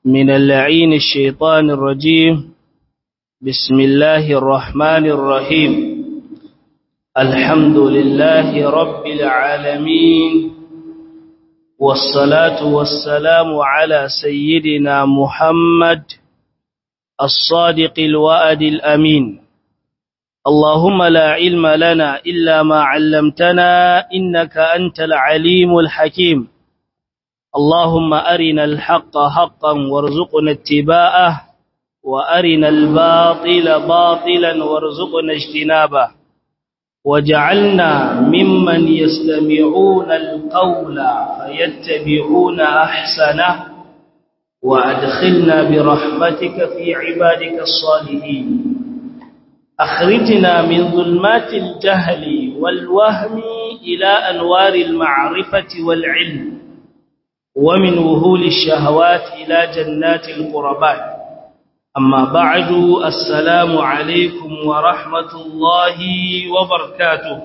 من اللعين الشيطان الرجيم بسم الله الرحمن الرحيم الحمد لله رب العالمين والصلاة والسلام على سيدنا محمد الصادق الوأد الأمين اللهم لا علم لنا إلا ما علمتنا إنك أنت العليم الحكيم اللهم أرنا الحق حقا وارزقنا اتباعه وأرنا الباطل باطلا وارزقنا اجتنابه وجعلنا ممن يستمعون القول فيتبعون أحسنه وأدخلنا برحمتك في عبادك الصالحين أخرجنا من ظلمات الجهل والوهم إلى أنوار المعرفة والعلم ومن وهول الشهوات إلى جنات القربات أما بعد السلام عليكم ورحمة الله وبركاته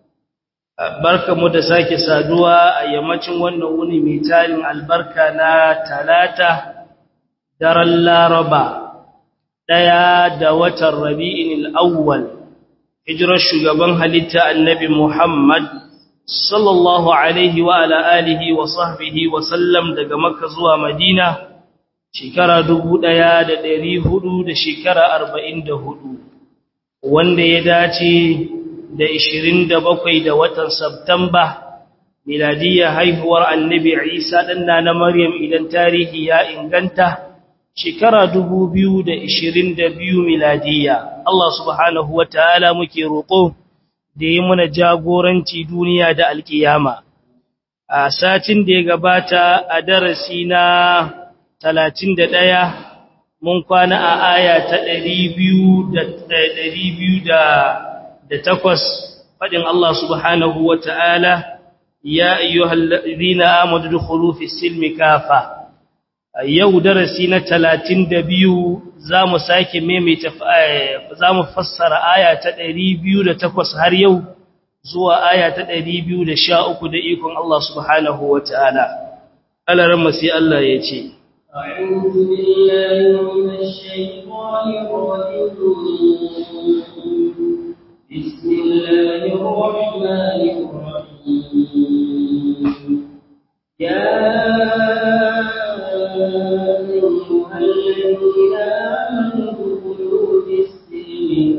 barka mu da sake saduwa a yammacin wannan wuni mai tarin albarka na talata daren laraba ɗaya da watan rabi'in al'awwal hijirar shugaban halitta annabi muhammad sallallahu alaihi wa ala alihi wa sahbihi wa sallam daga makka zuwa madina shekara dubu ɗaya da ɗari hudu da shekara arba'in da hudu wanda ya dace da ishirin da bakwai da watan Sabtamba, miladiyya haihuwar annabi Isa ɗanna na Maryam idan tarihi ya inganta, shekara dubu biyu da ishirin da biyu miladiyya. Allah subhanahu wa ta'ala muke roƙo da yi muna jagoranci duniya da alƙiyama. A satin da ya gabata a darasi na talatin da ɗaya, mun kwana a aya ta ɗari biyu da da takwas faɗin Allah subhanahu wa ta'ala, Ya ayyuhal ladina amadu dukhulu fi silmi kafa. Yau darasi na talatin da biyu za mu sake maimaita za mu fassara aya ta ɗari biyu da takwas har yau zuwa aya ta ɗari biyu da sha uku da ikon Allah subhanahu wa ta'ala. Alaran masu Allah ya ce, أعوذ بالله من الشيطان الرجيم بسم الله الرحمن الرحيم يا أيها الذين آمنوا ادخلوا في السلم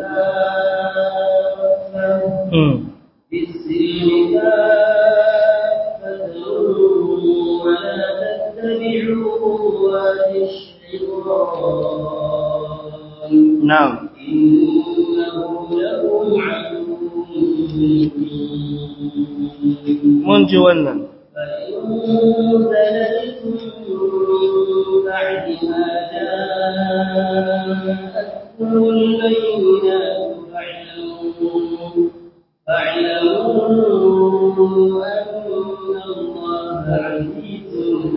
كافة في السلم كافة ولا تتبعوا خطوات الشيطان نعم إنه لكم عدو mun ji wannan فإن زللتم بعد ما جاءتكم البينات فاعلموا فاعلموا أن الله عزيز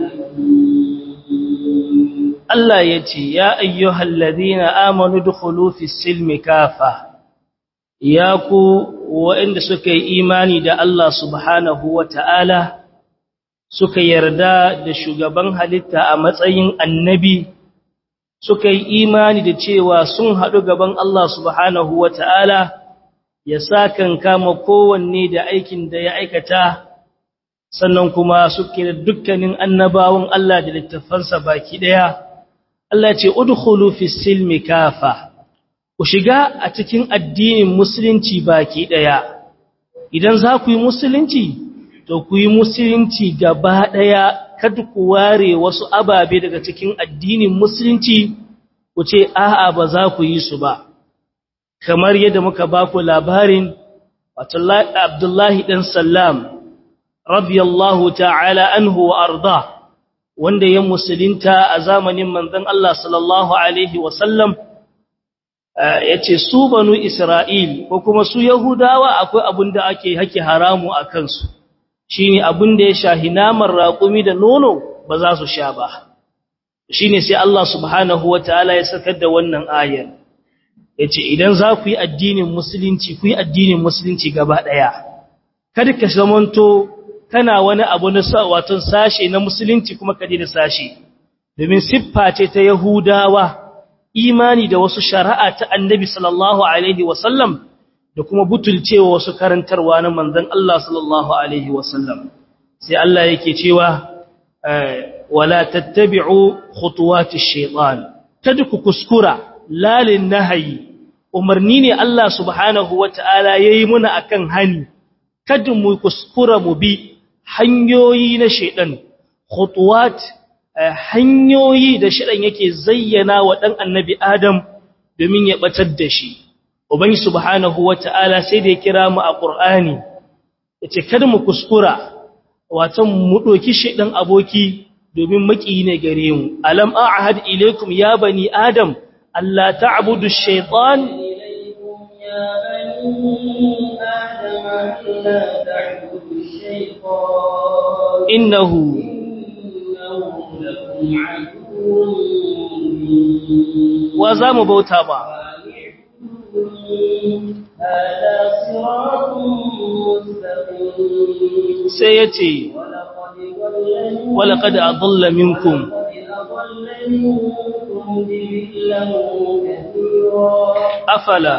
حكيم Allah ya ce, Ya ayyuhal ladina amanu dukhulu fi silmi kafa, ya ku waɗanda suka yi imani da Allah subhanahu wa ta'ala, suka yarda da shugaban halitta a matsayin annabi, suka yi imani da cewa sun haɗu gaban Allah subhanahu wa ta'ala, ya sa kan kama kowanne da aikin da ya aikata, sannan kuma suke da dukkanin annabawan Allah da littafansa baki ɗaya. Allah ce udkhulu fi silmi kafa ku shiga a cikin addinin musulunci baki daya idan za ku yi musulunci to ku yi musulunci gaba daya kada ku ware wasu ababe daga cikin addinin musulunci ku ce a'a ba za ku yi su ba kamar yadda muka ba ku labarin wato Abdullahi dan Sallam radiyallahu ta'ala anhu wa arda wanda ya musulunta a zamanin manzon Allah sallallahu alaihi wasallam yace su banu Isra'il ko kuma su Yahudawa akwai abin da ake hake haramu a kansu shine abin da ya shahi naman raƙumi da nono ba za su sha ba shine sai Allah subhanahu wataala ya sakar da wannan ayar yace idan za ku yi addinin musulunci ku yi addinin musulunci gaba daya kada ka zamanto kana wani abu na watan sashe na musulunci kuma ka da sashe domin siffa ce ta yahudawa imani da wasu shari'a ta annabi sallallahu alaihi wasallam da kuma butulcewa wasu karantarwa na manzon Allah sallallahu alaihi wasallam sai Allah yake cewa wala tattabi'u khutuwati shaytan kada ku kuskura lalin nahayi umarni ne Allah subhanahu wata'ala yayi muna akan hani kada mu kuskura mu bi hanyoyi na shaytan khutuwat hanyoyi da shaytan yake zayyana wa dan annabi Adam domin ya batar da shi ubangi subhanahu wata'ala sai da ya kira mu a Qur'ani yace kada mu kuskura watan mu doki shaytan aboki domin maki ne gare mu alam a'had ilaykum ya bani adam alla ta'budu ash-shaytan يا بني آدم لا تعبدوا الشيطان innahu إنه لكم عدو مبين wa zamu bauta ba هذا صراط مستقيم sai yace ولقد walaqad ضل adalla minkum أضل منكم جبلا كثيرا afala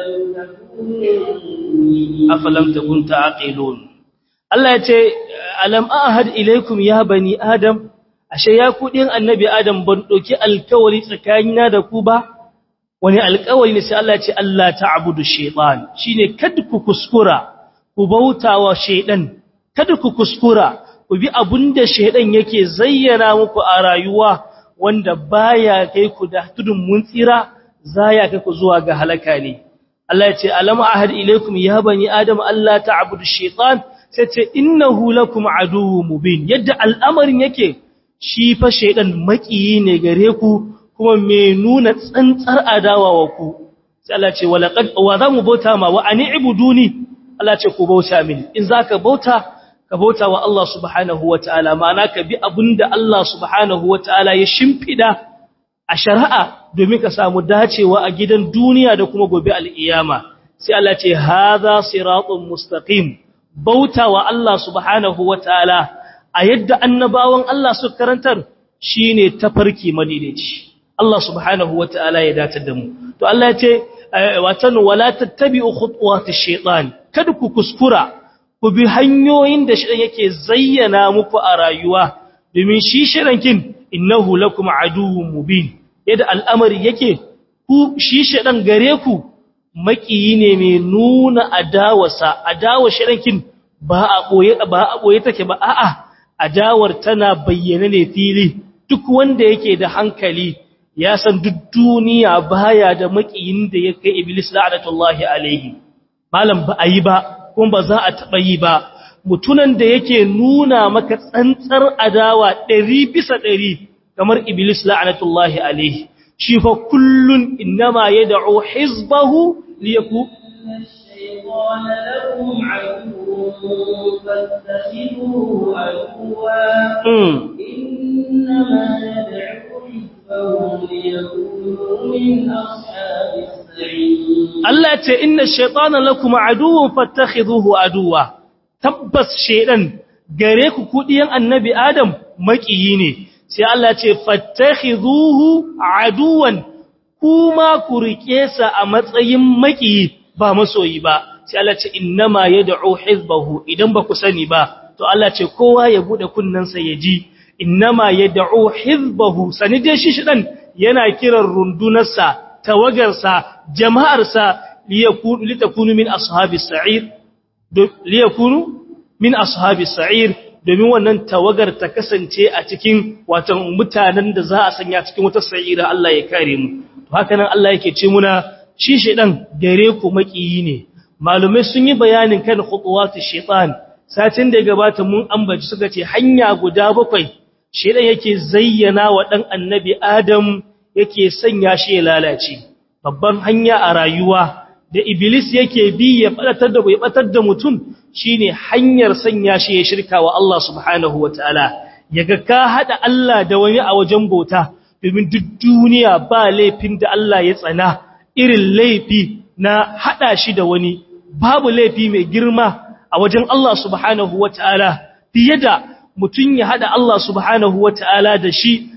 afalam takun ta'qilun Allah yace alam ahad ilaykum ya bani adam ashe ya ku din annabi adam ban doki alkawari tsakanina da ku ba wani alkawari ne sai Allah ya ce Allah ta'budu shaytan shine kada ku kuskura ku bautawa shaydan kada ku kuskura ku bi abunda shaydan yake zayyana muku a rayuwa wanda baya kai ku da tudun mun tsira zaya kai ku zuwa ga halaka ne Allah ya ce alam ahad ilaykum ya bani adam Allah ta'budu shaytan sai ce innahu lakum aduwwun mubin yadda al'amarin yake shi fa shaydan makiyi ne gare ku kuma me nuna tsantsar adawa wa ku sai Allah ce walaqad wa zamu bauta ma wa an'ibuduni Allah ce ku bauta mini in zaka bauta ka bauta wa Allah subhanahu wataala ma'ana ka bi abinda Allah subhanahu wataala ya shimfida a shari'a domin ka samu dacewa a gidan duniya da kuma gobe al'iyama sai Allah ce haza siratun mustaqim bauta wa Allah subhanahu wataala a yadda annabawan Allah su karantar shine tafarki madidici Allah subhanahu wataala ya datar da mu to Allah ya ce watan wala tattabi'u khutuwatish shaitan kada ku kuskura ku bi hanyoyin da shi yake zayyana muku a rayuwa domin shi shirankin innahu lakum aduwwun mubin yadda al'amari yake ku shi shedan gare ku makiyi ne mai nuna adawarsa adawar shedankin ba a boye ba a boye take ba a'a adawar tana bayyana ne fili duk wanda yake da hankali ya san duk duniya baya da makiyin da ya kai iblis la'natullahi alaihi malam ba a yi ba kuma ba za a taɓa yi ba mutunan da yake nuna maka tsantsar adawa ɗari bisa ɗari kamar iblis la'anatullahi alaihi shi fa kullun innama yad'u hizbahu liyaku الشيطان لكم عدو فاتخذوه عدوا mm. إنما يدعو حزبه ليكونوا من أصحاب السعير Allah ya ce inna shaytana lakum aduwwun fattakhidhuhu aduwa tabbas shaydan gare ku kudiyan annabi adam makiyi ne sai Allah ya ce fattakhidhuhu aduwan kuma ku rike sa a matsayin makiyi ba masoyi ba sai Allah ya ce innama yad'u hizbahu idan ba ku sani ba to Allah ya ce kowa ya bude kunnansa ya ji innama yad'u hizbahu sani dai shi shidan yana kiran rundunarsa tawagarsa jama'arsa liyakunu litakunu min ashabis sa'ir liyakunu min ashabis sa'ir domin wannan tawagar ta kasance a cikin watan mutanen da za a sanya cikin wata sa'ira Allah ya kare mu to haka nan Allah yake ce muna shi shedan gare ku makiyi ne malumai sun yi bayanin kan khutuwatu shaytan satin da ya gabata mun ambaci suka ce hanya guda bakwai shedan yake zayyana wa dan annabi Adam yake sanya shi ya lalace babban hanya a rayuwa da iblis yake bi ya fadatar da bai batar da mutum shine hanyar sanya shi ya shirka wa Allah subhanahu wataala yaga ka hada Allah da wani a wajen bauta domin duk duniya ba laifin da Allah ya tsana irin laifi na hada shi da wani babu laifi mai girma a wajen Allah subhanahu wataala fiye da mutum ya hada Allah subhanahu wataala da shi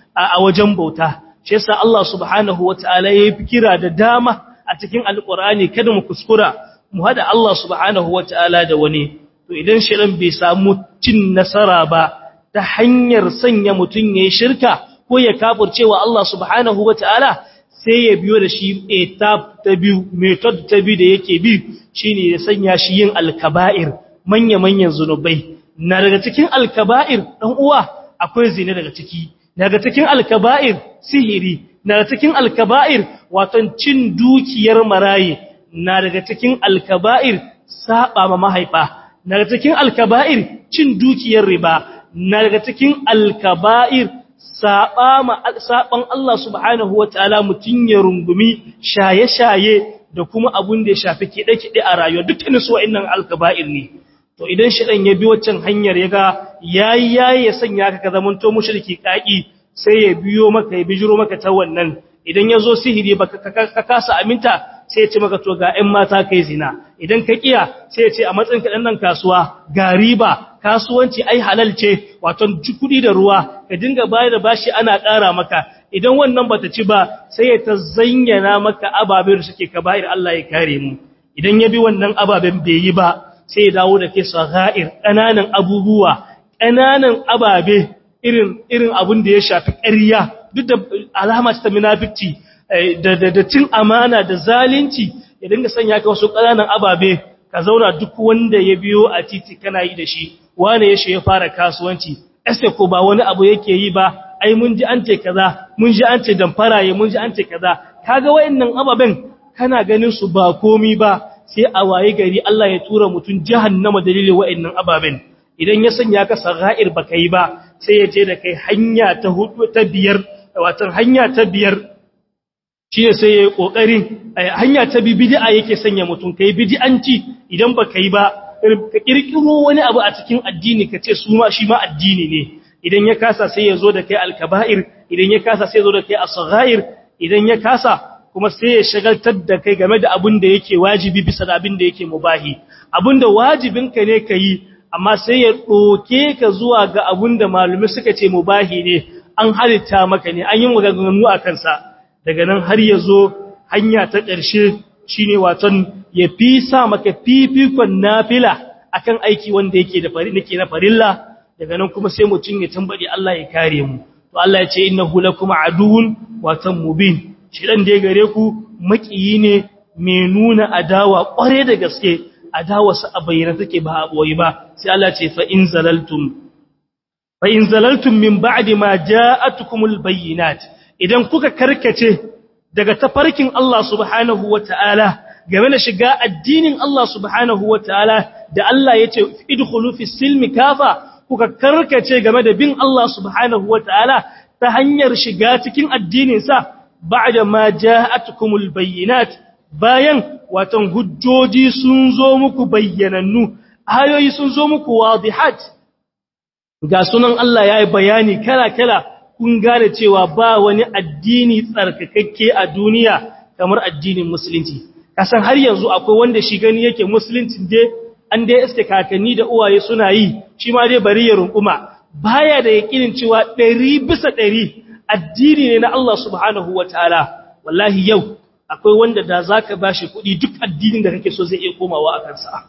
a wajen bauta shi yasa Allah subhanahu wataala ya yi kira da dama a cikin alqur'ani kada mu kuskura mu hada Allah subhanahu wataala da wani to idan shirin bai samu cin nasara ba ta hanyar sanya mutun yayin shirka ko ya kafircewa Allah subhanahu wataala sai ya biyo da shi etap ta biyu method ta biyu da yake bi shine ya sanya shi yin alkaba'ir manya-manyan zunubai na daga cikin alkaba'ir dan uwa akwai zina daga ciki daga cikin alkaba'ir sihiri na daga cikin alkaba'ir watan cin dukiyar maraye na daga cikin alkaba'ir saba ma mahaifa na daga cikin alkaba'ir cin dukiyar riba na daga cikin alkaba'ir saba ma saban Allah subhanahu wataala mutun ya rungumi shaye-shaye da kuma abun da ya shafi kide-kide a rayuwa dukkanin su wa'annan alkaba'ir ne to idan shedan ya bi waccan hanyar yaga yayi yayi ya sanya ka ka zamanto mushriki kaki sai ya biyo maka ya bijiro maka ta wannan idan yazo sihiri baka ka kasa aminta sai ya ce maka to ga 'yan mata kai zina idan ka kiya sai ya ce a matsayin ka nan kasuwa ga riba kasuwanci ai halal ce wato kudi da ruwa ka dinga bayar da bashi ana ƙara maka idan wannan bata ci ba sai ya ta zayyana maka ababen da suke kaba'ir Allah ya kare mu idan ya bi wannan ababen bai yi ba sai ya dawo da ke sagha'ir ƙananan abubuwa ƙananan ababe irin irin abin da ya shafi ƙarya duk da alama ta munafici da da cin amana da zalunci ya dinga sanya ka wasu ƙananan ababe ka zauna duk wanda ya biyo a titi kana yi da shi wane ya shi ya fara kasuwanci ese ko ba wani abu yake yi ba ai mun ji an ce kaza mun ji an ce damfaraye mun ji an ce kaza kaga wayannan ababen kana ganin su ba komi ba sai a waye gari Allah ya tura mutun jahannama dalilin wayannan ababen idan ya sanya ka sagha'ir baka yi ba sai ya je da kai hanya ta hudu ta biyar wato hanya ta biyar shine sai yayi kokarin hanya ta bi bid'a yake sanya mutun kai bid'anci idan baka yi ba ka kirkiro wani abu a cikin addini ka ce su ma shi ma addini ne idan ya kasa sai ya zo da kai alkaba'ir idan ya kasa sai ya zo da kai asghair idan ya kasa kuma sai ya shagaltar da kai game da abin da yake wajibi bisa da abin da yake mubahi abin da wajibinka ne ka yi amma sai ya ɗoke ka zuwa ga abin da malumi suka ce mubahi ne an halitta maka ne an yi maganganu a kansa daga nan har ya zo hanya ta ƙarshe shine waton ya fi sa maka fifikon nafila akan aiki wanda yake da fari nake na farilla daga nan kuma sai mutum ya tambadi Allah ya kare mu to Allah ya ce innahu lakum aduwwun watan mubin shedan da ya gare ku makiyi ne mai nuna adawa kware da gaske adawa sa a bayyana take ba a boye ba sai Allah ce fa in zalaltum fa in zalaltum min ba'di ma ja'atukumul bayyinat idan kuka karkace daga tafarkin Allah subhanahu wataala game da shiga addinin Allah subhanahu wataala da Allah yace idkhulu fis silmi kafa kuka karkace game da bin Allah subhanahu wataala ta hanyar shiga cikin addinin sa ba'da ma ja'atukumul bayyinat bayan watan hujjoji sun zo muku bayyanannu ayoyi sun zo muku wadihat ga sunan Allah yayi bayani kala kala kun gane cewa ba wani addini tsarkakakke a duniya kamar addinin musulunci kasan har yanzu akwai wanda shi gani yake musulunci dai an dai iske kakanni da uwaye suna yi shi ma dai bari ya runkuma baya da yakinin cewa 100 bisa 100 addini ne na Allah subhanahu wataala wallahi yau akwai wanda da zaka bashi kuɗi duk addinin da kake so zai iya komawa a kansa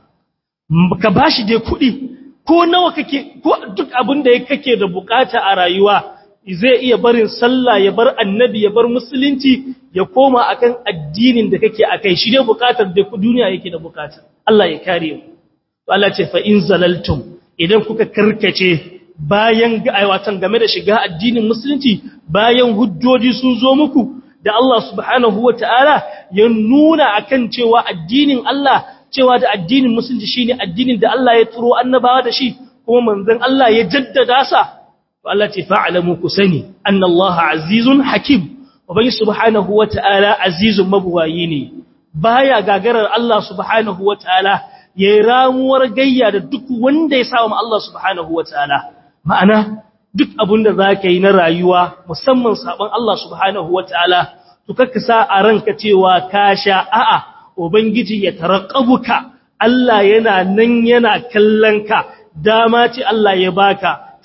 ka bashi dai kuɗi ko nawa kake ko duk abin da kake da bukata a rayuwa zai iya barin sallah ya bar annabi ya bar musulunci ya koma akan addinin da kake akai shi dai bukatar da duniya yake da bukata Allah ya kare mu to Allah ce fa in zalaltum idan kuka karkace bayan aiwatan game da shiga addinin musulunci bayan hujjoji sun zo muku da Allah subhanahu wataala ya nuna akan cewa addinin Allah cewa da addinin musulunci shine addinin da Allah ya turo annabawa da shi kuma manzon Allah ya jaddada sa Allah ce fa'alamu ku sani, an Allah azizun hakim, Ubangi subhanahu wa ta'ala azizun mabuwayi ne, baya gagarar Allah subhanahu wa ta'ala ya yi ramuwar gayya da duk wanda ya samu Allah subhanahu wa ta'ala. Ma'ana, duk abin da za ka yi na rayuwa, musamman sabon Allah subhanahu wa ta'ala, to kakka sa a ranka cewa ka sha a'a, Ubangiji ya taraƙabuka, Allah yana nan yana kallon ka, dama ce Allah ya baka,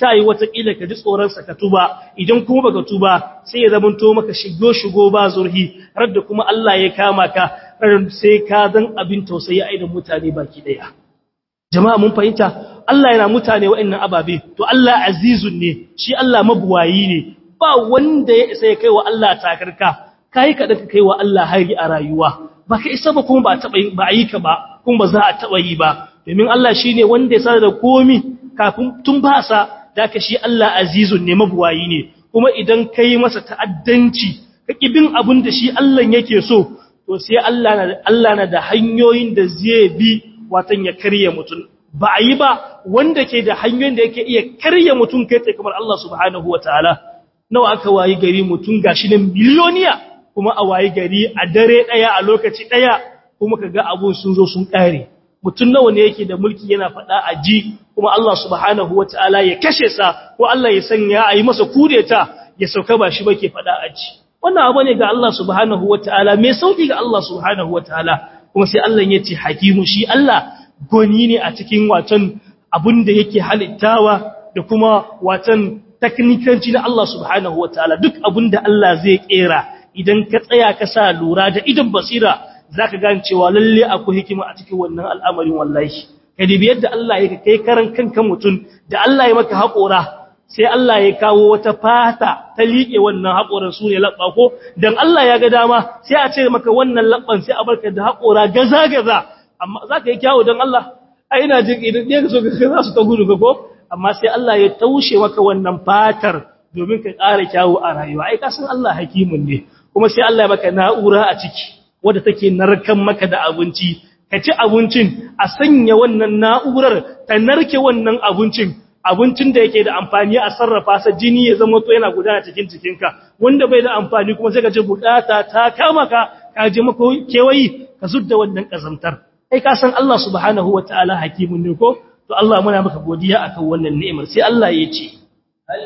ta yi watakila ka ji tsoronsa ka tuba idan kuma baka tuba sai ya zamanto maka shigo shigo ba zurhi har da kuma Allah ya kama ka sai ka zan abin tausayi a idan mutane baki daya jama'a mun fahimta Allah yana mutane wa'annan ababe to Allah azizun ne shi Allah mabuwayi ne ba wanda ya isa ya kai wa Allah takarka kai ka da kai wa Allah hari a rayuwa baka isa ba kuma ba taba ba yi ka ba kuma ba za a taba yi ba domin Allah shine wanda ya sa da komi kafin tun ba sa da ka shi Allah azizun ne mabuwayi ne kuma idan kai masa ta'addanci ka bin abin da shi Allah yake so to sai Allah na Allah na da hanyoyin da zai bi watan ya karye mutum ba a yi ba wanda ke da hanyoyin da yake iya karye mutum kai tsaye kamar Allah subhanahu wa ta'ala nawa aka wayi gari mutum gashi nan miliyoniya kuma a wayi gari a dare ɗaya a lokaci ɗaya kuma ka ga abun sun zo sun ƙare mutum nawa ne yake da mulki yana faɗa a ji kuma Allah subhanahu wa ta'ala ya kashe sa ko Allah ya sanya a yi masa kudeta ya sauka ba shi ba ke faɗa a ji wannan abu ne ga Allah subhanahu wa ta'ala mai sauƙi ga Allah subhanahu wa ta'ala kuma sai Allah ya ce hakimu shi Allah goni ne a cikin watan abin da yake halittawa da kuma watan taknikanci na Allah subhanahu wa ta'ala duk abin da Allah zai kera idan ka tsaya ka sa lura da idan basira za ka gane cewa lalle akwai hikima a cikin wannan al'amarin wallahi ka dibi yadda Allah ya kai karan kanka mutum da Allah ya maka haƙora sai Allah ya kawo wata fata ta liƙe wannan haƙoran su ne laɓa ko don Allah ya ga dama sai a ce maka wannan laɓan sai a barka da haƙora gaza-gaza amma za ka yi kyawu don Allah a ina jin idan ɗaya so ka za su ta gudu ka ko amma sai Allah ya taushe maka wannan fatar domin ka ƙara kyawu a rayuwa ai kasan Allah hakimin ne kuma sai Allah ya maka na'ura a ciki wadda take narkan maka da abinci ka ci abincin a sanya wannan na'urar ta narke wannan abincin abincin da yake da amfani a sarrafa sa jini ya zama to yana gudana cikin cikinka wanda bai da amfani kuma sai ka ji bukata ta kama ka ka je maka kewayi ka zudda wannan kazantar ai ka san Allah subhanahu wataala hakimun ne ko to Allah muna maka godiya akan wannan ni'imar sai Allah ya ce هل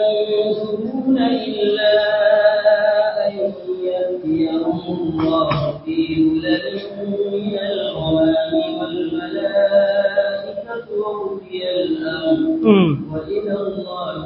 ينظرون إلا أن يأتيهم الله في ظلل من الغمام والملائكة وقضي الأمر وإلى الله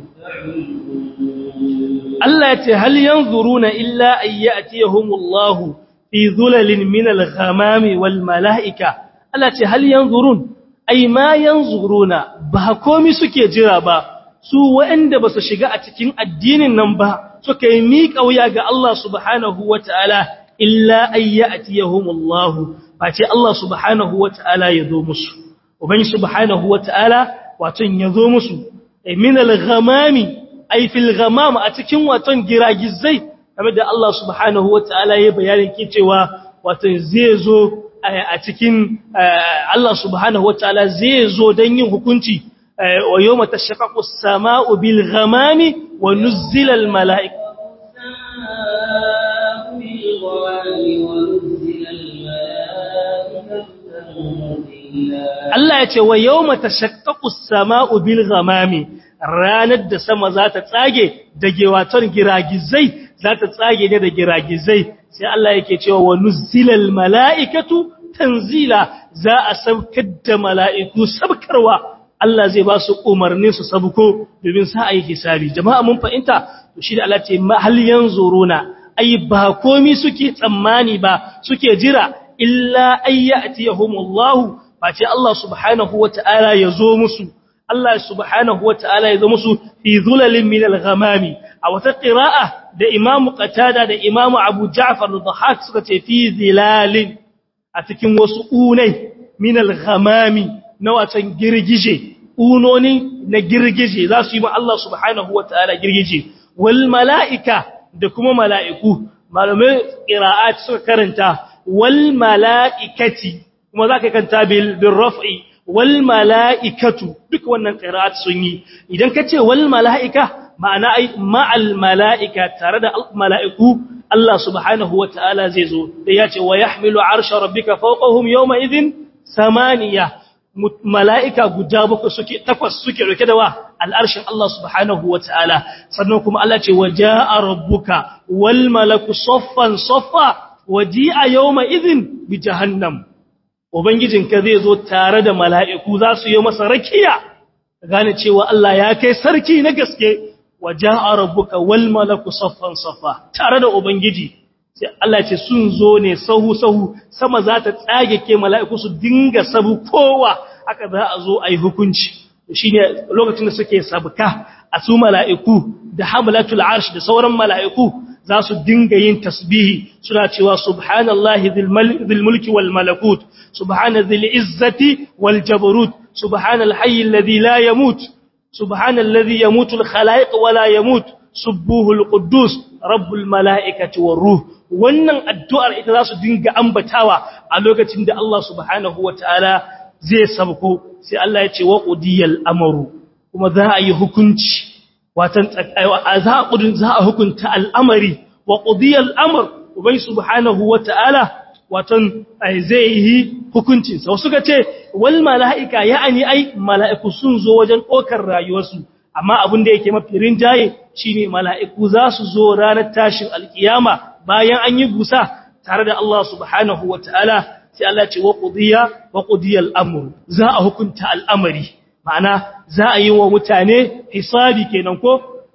Allah ya ce hal yanzuruna illa an ya'tiyahumullahu fi dhulalin min al-ghamami wal mala'ika Allah ce hal yanzurun ai ma yanzuruna ba komi suke jira ba su waɗanda ba su shiga a cikin addinin nan ba suka yi miƙa wuya ga Allah subhanahu wata'ala illa an ya'tiyahumullahu ba ce Allah subhanahu wata'ala ya zo musu ubangi subhanahu wata'ala wato ya zo musu min al-ghamami ay fil ghamam a cikin waton giragizai kamar da Allah subhanahu wataala ya bayanin ke cewa waton zai zo a cikin Allah subhanahu wataala zai zo dan yin hukunci wa yawma tashaqqaqu as-samaa'u bil ghamami wa nuzzila al malaa'ika Allah ya ce wa yawma tashaqqaqu as-samaa'u bil ghamami ranar da sama za ta tsage da gewaton giragizai za ta tsage ne da giragizai sai Allah yake cewa wa nuzzilal mala'ikatu tanzila za a saukar da mala'iku sabkarwa Allah zai ba su umarnin su sabko domin sa a yi hisabi jama'a mun fahimta to shi da Allah ce hal yanzuruna ai ba komi suke tsammani ba suke jira illa ayyatiyahumullahu ba ce Allah subhanahu wata'ala ya zo musu Allah subhanahu wa ta'ala ya zama su fi zulalin min al-ghamami a wata qira'a da Imam Qatada da Imam Abu Ja'far al-Dhahhak suka ce fi zilalin a cikin wasu unai min al-ghamami na watan girgije unoni na girgije za su yi ma Allah subhanahu wa ta'ala girgije wal mala'ika da kuma mala'iku malamai qira'at suka karanta wal mala'ikati kuma zaka kanta bil raf'i wal mala'ikatu duk wannan qira'at sun yi idan kace wal mala'ika ma'ana ai ma'al mala'ika tare da mala'iku Allah subhanahu wata'ala zai zo da yace wa yahmilu arsha rabbika fawqahum yawma idhin samaniya mala'ika guda bakwai suke takwas suke roke da wa al'arshin Allah subhanahu wata'ala sannan kuma Allah ce waja'a rabbuka wal malaku saffan saffa waji'a yawma idhin bi jahannam Ubangijinka zai zo tare da mala'iku za su yi masa rakiya gane cewa Allah ya kai sarki na gaske wa ja'a rabbuka wal malaku saffan saffa tare da ubangiji sai Allah ce sun zo ne sahu sahu sama za ta tsage ke mala'iku su dinga sabu kowa haka za a zo ayi hukunci shine lokacin da suke sabka a su mala'iku da hamlatul arsh da sauran mala'iku za su dinga yin tasbihi suna cewa subhanallahi dhil mulki wal malakut subhana dhil izzati wal jabarut subhanal hayy alladhi la yamut subhanalladhi yamutu al khalaiq wa la yamut subbuhul quddus rabbul malaikati war ruh wannan addu'ar ita za su dinga ambatawa a lokacin da Allah subhanahu wataala zai sabko sai Allah ya ce wa qudiyal amru kuma za a yi hukunci watan za a kudin za a hukunta al'amari wa qudiyal amr ubai subhanahu wata'ala watan zai yi hukuncin sa wasu ce wal malaika ya'ani ai mala'iku sun zo wajen kokar rayuwarsu amma abin da yake mafi rinjaye shine mala'iku za su zo ranar tashin alkiyama bayan an yi busa tare da Allah subhanahu wata'ala sai Allah ce wa qudiya wa qudiyal amr za a hukunta al'amari ma'ana za a yi wa mutane hisabi kenan ko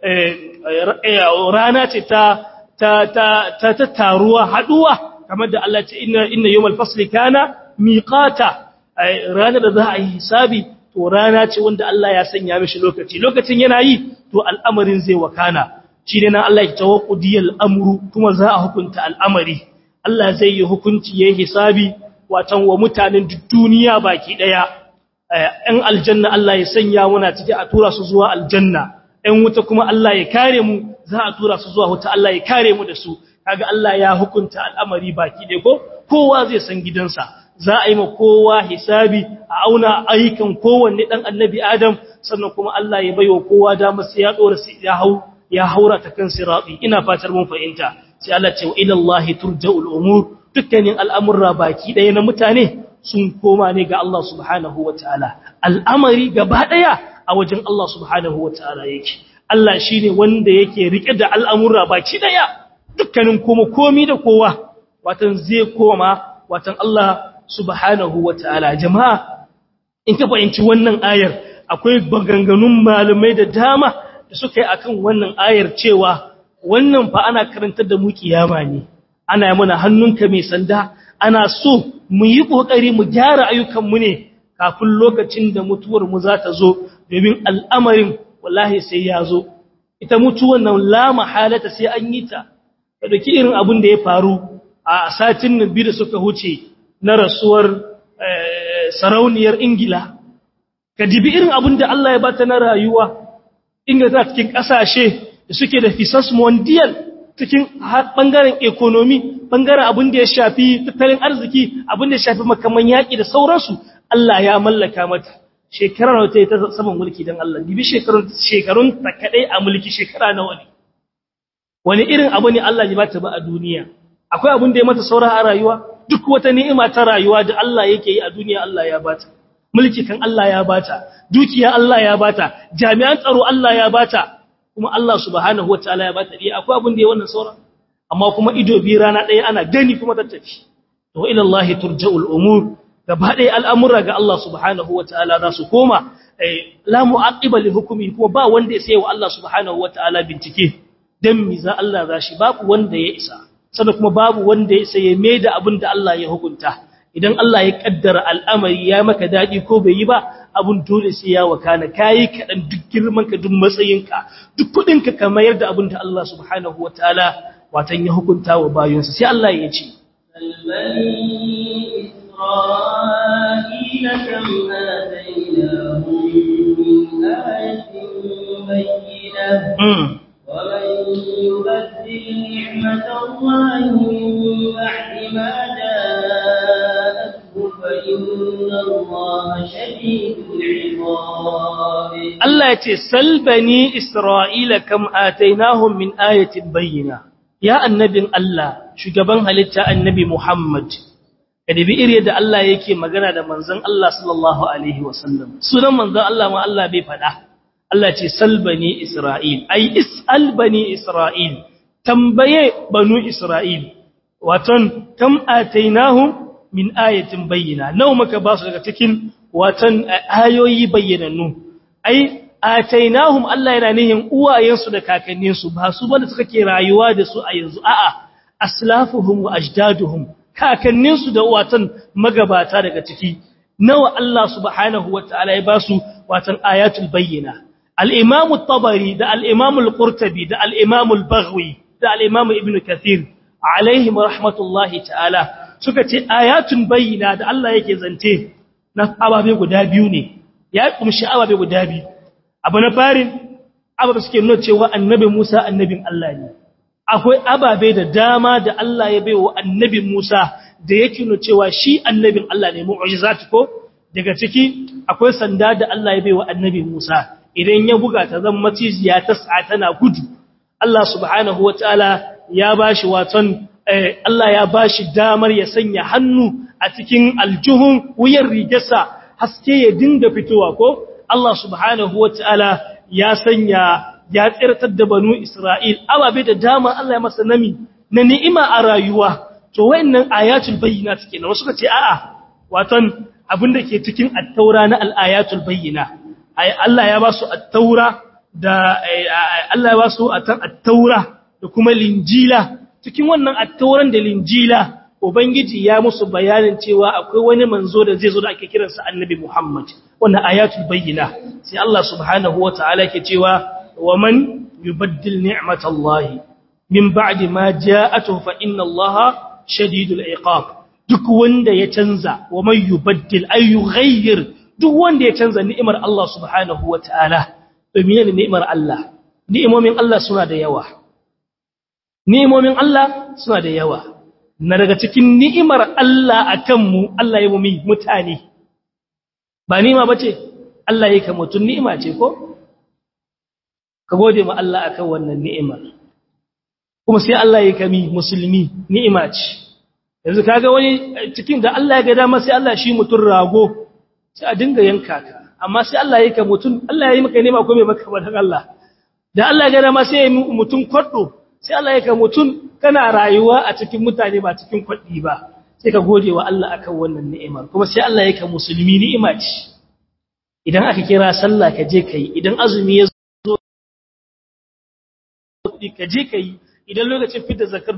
rana ce ta ta ta ta taruwa haduwa kamar da Allah ce inna inna yawmal fasli kana miqata rana da za a yi hisabi to rana ce wanda Allah ya sanya mishi lokaci lokacin yana yi to al'amarin zai wakana shi ne nan Allah ya tawaqqudiyal amru kuma za a hukunta al'amari Allah zai yi hukunci yayin hisabi watan wa mutanen duniya baki daya ‘yan aljanna Allah ya sanya muna ciki a tura su zuwa aljanna, ‘yan wuta kuma Allah ya kare mu za a tura su zuwa wuta Allah ya kare mu da su, kaga Allah ya hukunta al'amari baki ɗaya ko, kowa zai san gidansa, za a yi ma kowa hisabi a auna ayyukan kowanne ɗan annabi Adam, sannan kuma Allah ya baiwa kowa damar sai ya ɗora ya hau ya haura ta kan siraɗi, ina fatar mun fahimta, sai Allah ce wa ilallahi turja'ul umur dukkanin al'amurra baki ɗaya na mutane sun koma ne ga Allah subhanahu wa ta'ala, al'amari gaba ɗaya a wajen Allah subhanahu wa ta'ala yake. Allah shi ne wanda yake riƙe da al'amura baki ɗaya, dukkanin kuma komi da kowa, watan zai koma, watan Allah subhanahu wa ta'ala. Jama'a, in ka fahimci wannan ayar, akwai maganganun malamai da dama da suka yi akan wannan ayar cewa wannan fa ana karantar da mu kiyama ne, ana yi mana hannunka mai sanda, ana so mu yi ƙoƙari mu gyara ayyukanmu ne kafin lokacin da mutuwarmu za ta zo domin al'amarin wallahi sai ya zo ita mutuwar nan la mahalata sai an yi ta ka ɗauki irin abin da ya faru a satin nan biyu da suka huce na rasuwar sarauniyar ingila ka dibi irin abin da Allah ya bata na rayuwa ingila tana cikin ƙasashe da suke da fisas mondial cikin ɓangaren ekonomi ɓangaren abin da ya shafi tattalin arziki abin da ya shafi makaman yaƙi da sauransu Allah ya mallaka mata shekarar wata ta saman mulki don Allah dibi shekarun ta kaɗai a mulki shekara nawa ne wani irin abu ne Allah ya bata ba a duniya akwai abin da ya mata saura a rayuwa duk wata ni'ima ta rayuwa da Allah yake yi a duniya Allah ya bata mulki kan Allah ya bata dukiya Allah ya bata jami'an tsaro Allah ya bata kuma Allah subhanahu wataala ya bata dai akwai abin da ya wannan sauran amma kuma ido bi rana ɗaya ana gani kuma tattafi to ila Allah turja'ul umur gaba ɗaya al'amura ga Allah subhanahu wataala za su koma la mu'aqiba li hukmi kuma ba wanda ya sai wa Allah subhanahu wataala bincike dan mi za Allah za shi babu wanda ya isa sannan kuma babu wanda ya sai mai da abin da Allah ya hukunta idan Allah ya kaddara al'amari ya maka dadi ko bai yi ba abun dole sai ya wakana kai kadan duk girman ka duk matsayinka duk kudin ka ka mayar da abin da Allah subhanahu wataala watan ya hukunta wa bayonsa sai Allah ya ce إسرائيل كم آتيناهم من آية بينة ومن يبدل نعمة الله من بعد ما جاءته فإن الله شديد العقاب الله يتي سل بني إسرائيل كم آتيناهم من آية بينة يا النبي الله shugaban halitta annabi Muhammad kada bi iri da Allah yake magana da manzon Allah sallallahu alaihi wasallam sunan manzon Allah ma Allah bai fada Allah ce salbani Isra'il ai is'al bani Isra'il tambaye banu Isra'il waton kam atainahum min ayatin bayyina nawa muka ba su daga cikin waton ayoyi bayyanannu ai atainahum Allah yana nihin uwayensu da kakanninsu ba su bane suka ke rayuwa da su a yanzu a'a aslafuhum wa ajdaduhum kakanninsu da watan magabata daga ciki nawa Allah subhanahu wataala ya basu watan ayatul bayyina al-imam at-tabari da al-imam al-qurtubi da al-imam al-baghwi da al-imam ibn kathir alaihim rahmatullahi ta'ala suka ce ayatun bayyina da Allah yake zance na ababe guda biyu ne ya kumshi ababe guda biyu abu na farin ababe suke nuna cewa annabi Musa annabin Allah ne akwai ababe da dama da Allah ya baiwa annabi Musa da yake nuna cewa shi annabin Allah ne mu'jizat ko daga ciki akwai sanda da Allah ya baiwa annabi Musa idan ya buga ta zan maciziya ta sa tana gudu Allah subhanahu wataala ya bashi waton Allah ya bashi damar ya sanya hannu a cikin aljuhun wuyan rigarsa haske ya dinga fitowa ko Allah subhanahu wataala ya sanya ya tsirtar da banu Isra'il ababe da dama Allah ya masa nami na ni'ima a rayuwa to wayannan ayatul bayyinat kenan wasu kace a'a waton abinda ke cikin at-taura na al-ayatul bayyina ai Allah ya ba su at-taura da Allah ya ba su at-taura da kuma linjila cikin wannan at-tauran da linjila ubangiji ya musu bayanin cewa akwai wani manzo da zai zo da ake kiransa annabi Muhammad wannan ayatul bayyina sai Allah subhanahu wataala yake cewa ومن يبدل نعمة الله من بعد ما جاءته فإن الله شديد العقاب duk wanda ya canza wa man yubaddil ay yughayyir duk wanda ya canza ni'imar Allah subhanahu wataala to menene ni'imar Allah ni'imomin Allah suna da yawa ni'imomin Allah suna da yawa na daga cikin ni'imar Allah akan mu Allah ya mu mutane ba ni'ima bace Allah yake mutun ni'ima ce ko ka gode ma Allah akan wannan ni'imar kuma sai Allah ya kami musulmi ni'ima ce yanzu kaga wani cikin da Allah ya ga dama sai Allah shi mutun rago sai a dinga yanka ka amma sai Allah ya ka mutun Allah ya yi maka ni'ima ko bai maka ba dan Allah da Allah ya ga dama sai ya yi mutun kwaddo sai Allah ya ka mutun kana rayuwa a cikin mutane ba cikin kwaddi ba sai ka gode wa Allah akan wannan ni'imar kuma sai Allah ya ka musulmi ni'ima ce idan aka kira sallah ka je kai idan azumi ya kuɗi ka je ka yi idan lokacin fitar zakar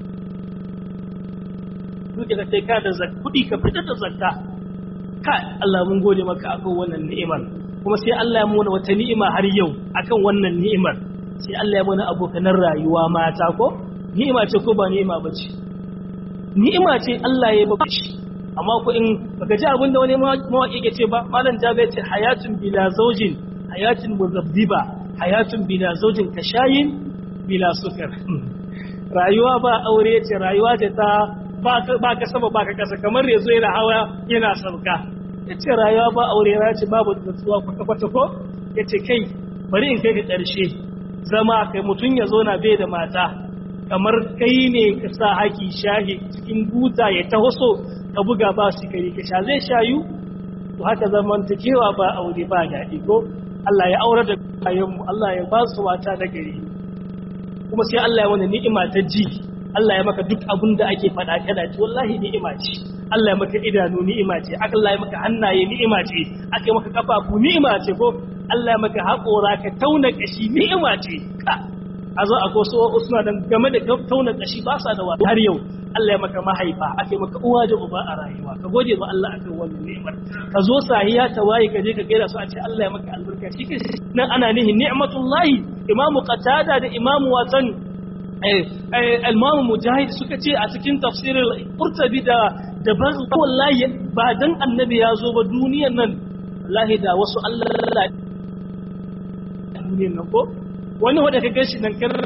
duke da kai ka da kuɗi ka fitar da zakka ka Allah mun gode maka akan wannan ni'imar kuma sai Allah ya muna wata ni'ima har yau akan wannan ni'imar sai Allah ya muna abokanan rayuwa mata ko ni'ima ce ko ba ni'ima ba ce ni'ima ce Allah ya baka shi amma ko in baka ji abin da wani mawaƙi ke ce ba malam jabe ce hayatun bila zaujin hayatun muzabbiba hayatun bila zaujin kashayin bila sukar rayuwa ba aure ce rayuwa ce ta ba ka sama ba ka kasa kamar yanzu yana hawa yana sauka ya ce rayuwa ba aure ya ce babu natsuwa kwata-kwata ko ya ce kai bari in kai ka ƙarshe zama kai mutum ya zo na bai da mata kamar kai ne ka sa haki shahi cikin buta ya taho so ka buga ba su kari ka sha zai shayu to haka zamantakewa ba aure ba daɗi ko Allah ya aure da kayanmu Allah ya ba su mata da gari kuma sai Allah ya wani ni'ima ta ji Allah ya maka duk abin da ake faɗa kada ce wallahi ni'ima ce Allah ya maka idanu ni'ima ce Allah ya maka hannaye ni'ima ce aka maka kafafu ni'ima ce ko Allah ya maka haƙora ka tauna kashi ni'ima ce ka a zo a koso suna dan game da tauna kashi ba sa da wa har yau Allah ya maka mahaifa ake maka uwa da uba a rayuwa ka gode ma Allah akan wannan ni'imar ka zo sahiya ta waye ka je ka gaida su a ce Allah ya maka albarka shi ke nan ana nihi ni'matullahi imamu qatada da imamu watan al-imamu mujahid suka ce a cikin tafsirin qurtubi da da ban wallahi ba dan annabi ya zo ba duniyar nan wallahi da wasu Allah duniyar nan ko wani wanda ka gashi nan kar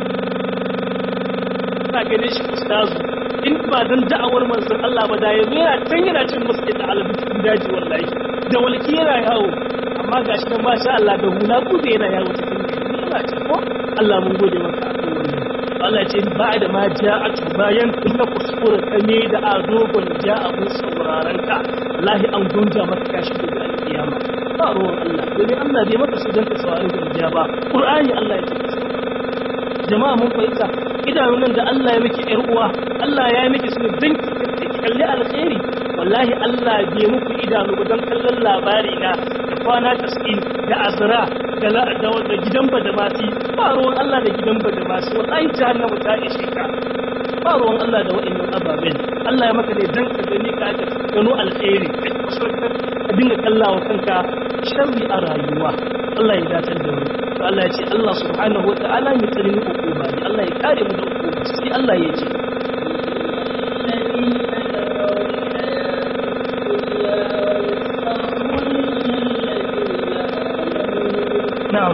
ka gane shi ustazu in ba dan da'awar manzon Allah ba da yanzu yana can yana cin musu da alabi cikin daji wallahi da walki yana yawo amma gashi nan ba sha Allah da hula kude yana yawo cikin ni'ima ce ko Allah mun gode maka akan wannan Allah ce ba da ma ja'atu bayan kuma kuskure kame da adogon ja'a mun sauraron ka wallahi an gunja maka kashi da alkiyama ba ruwan Allah dole Allah bai maka su dan ka saurari da ijaba Qur'ani Allah ya ce jama'a mun fahimta idanun da Allah ya miki ƴar uwa Allah ya miki su dan ki kalli alkhairi wallahi Allah bai muku idanu ba dan kallon labari na da kwana 90 da azra da da gidan badamasi ba ruwan Allah da gidan badamasi wallahi jahannama ta ishe ka ba ruwan Allah da wa'annan ababen Allah ya maka ne dan ka gani ka aka gano alkhairi ka dinga kallawa kanka sharri a rayuwa Allah ya dace da mu to Allah ya ce Allah subhanahu wataala mai tsarin hukuma ne Allah ya kare mu da hukuma sai Allah ya ce na'am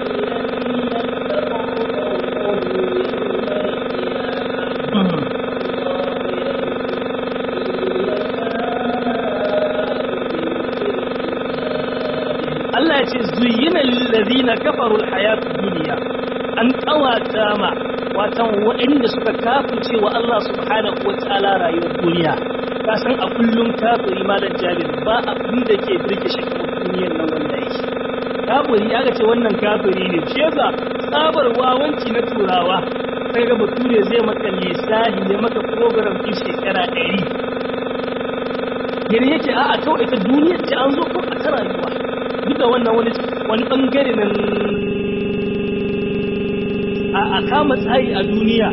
Allah ya ce zuyina lillazina kafaru alhayatu dunya an kawata ma watan waɗanda suka kafirce wa Allah subhanahu wataala rayuwar duniya ka san a kullum kafiri malam jabir ba abin da ke birke shi kamar duniyar nan wanda yake kafiri ya ce wannan kafiri ne shi yasa tsabar wawanci na turawa sai ga bature zai maka lissahi ya maka program ɗin shekara ɗari gani yake a'a kawai ita duniyar ce an zo ko a ta rayuwa duk da wannan wani wani bangare nan a kama tsayi a duniya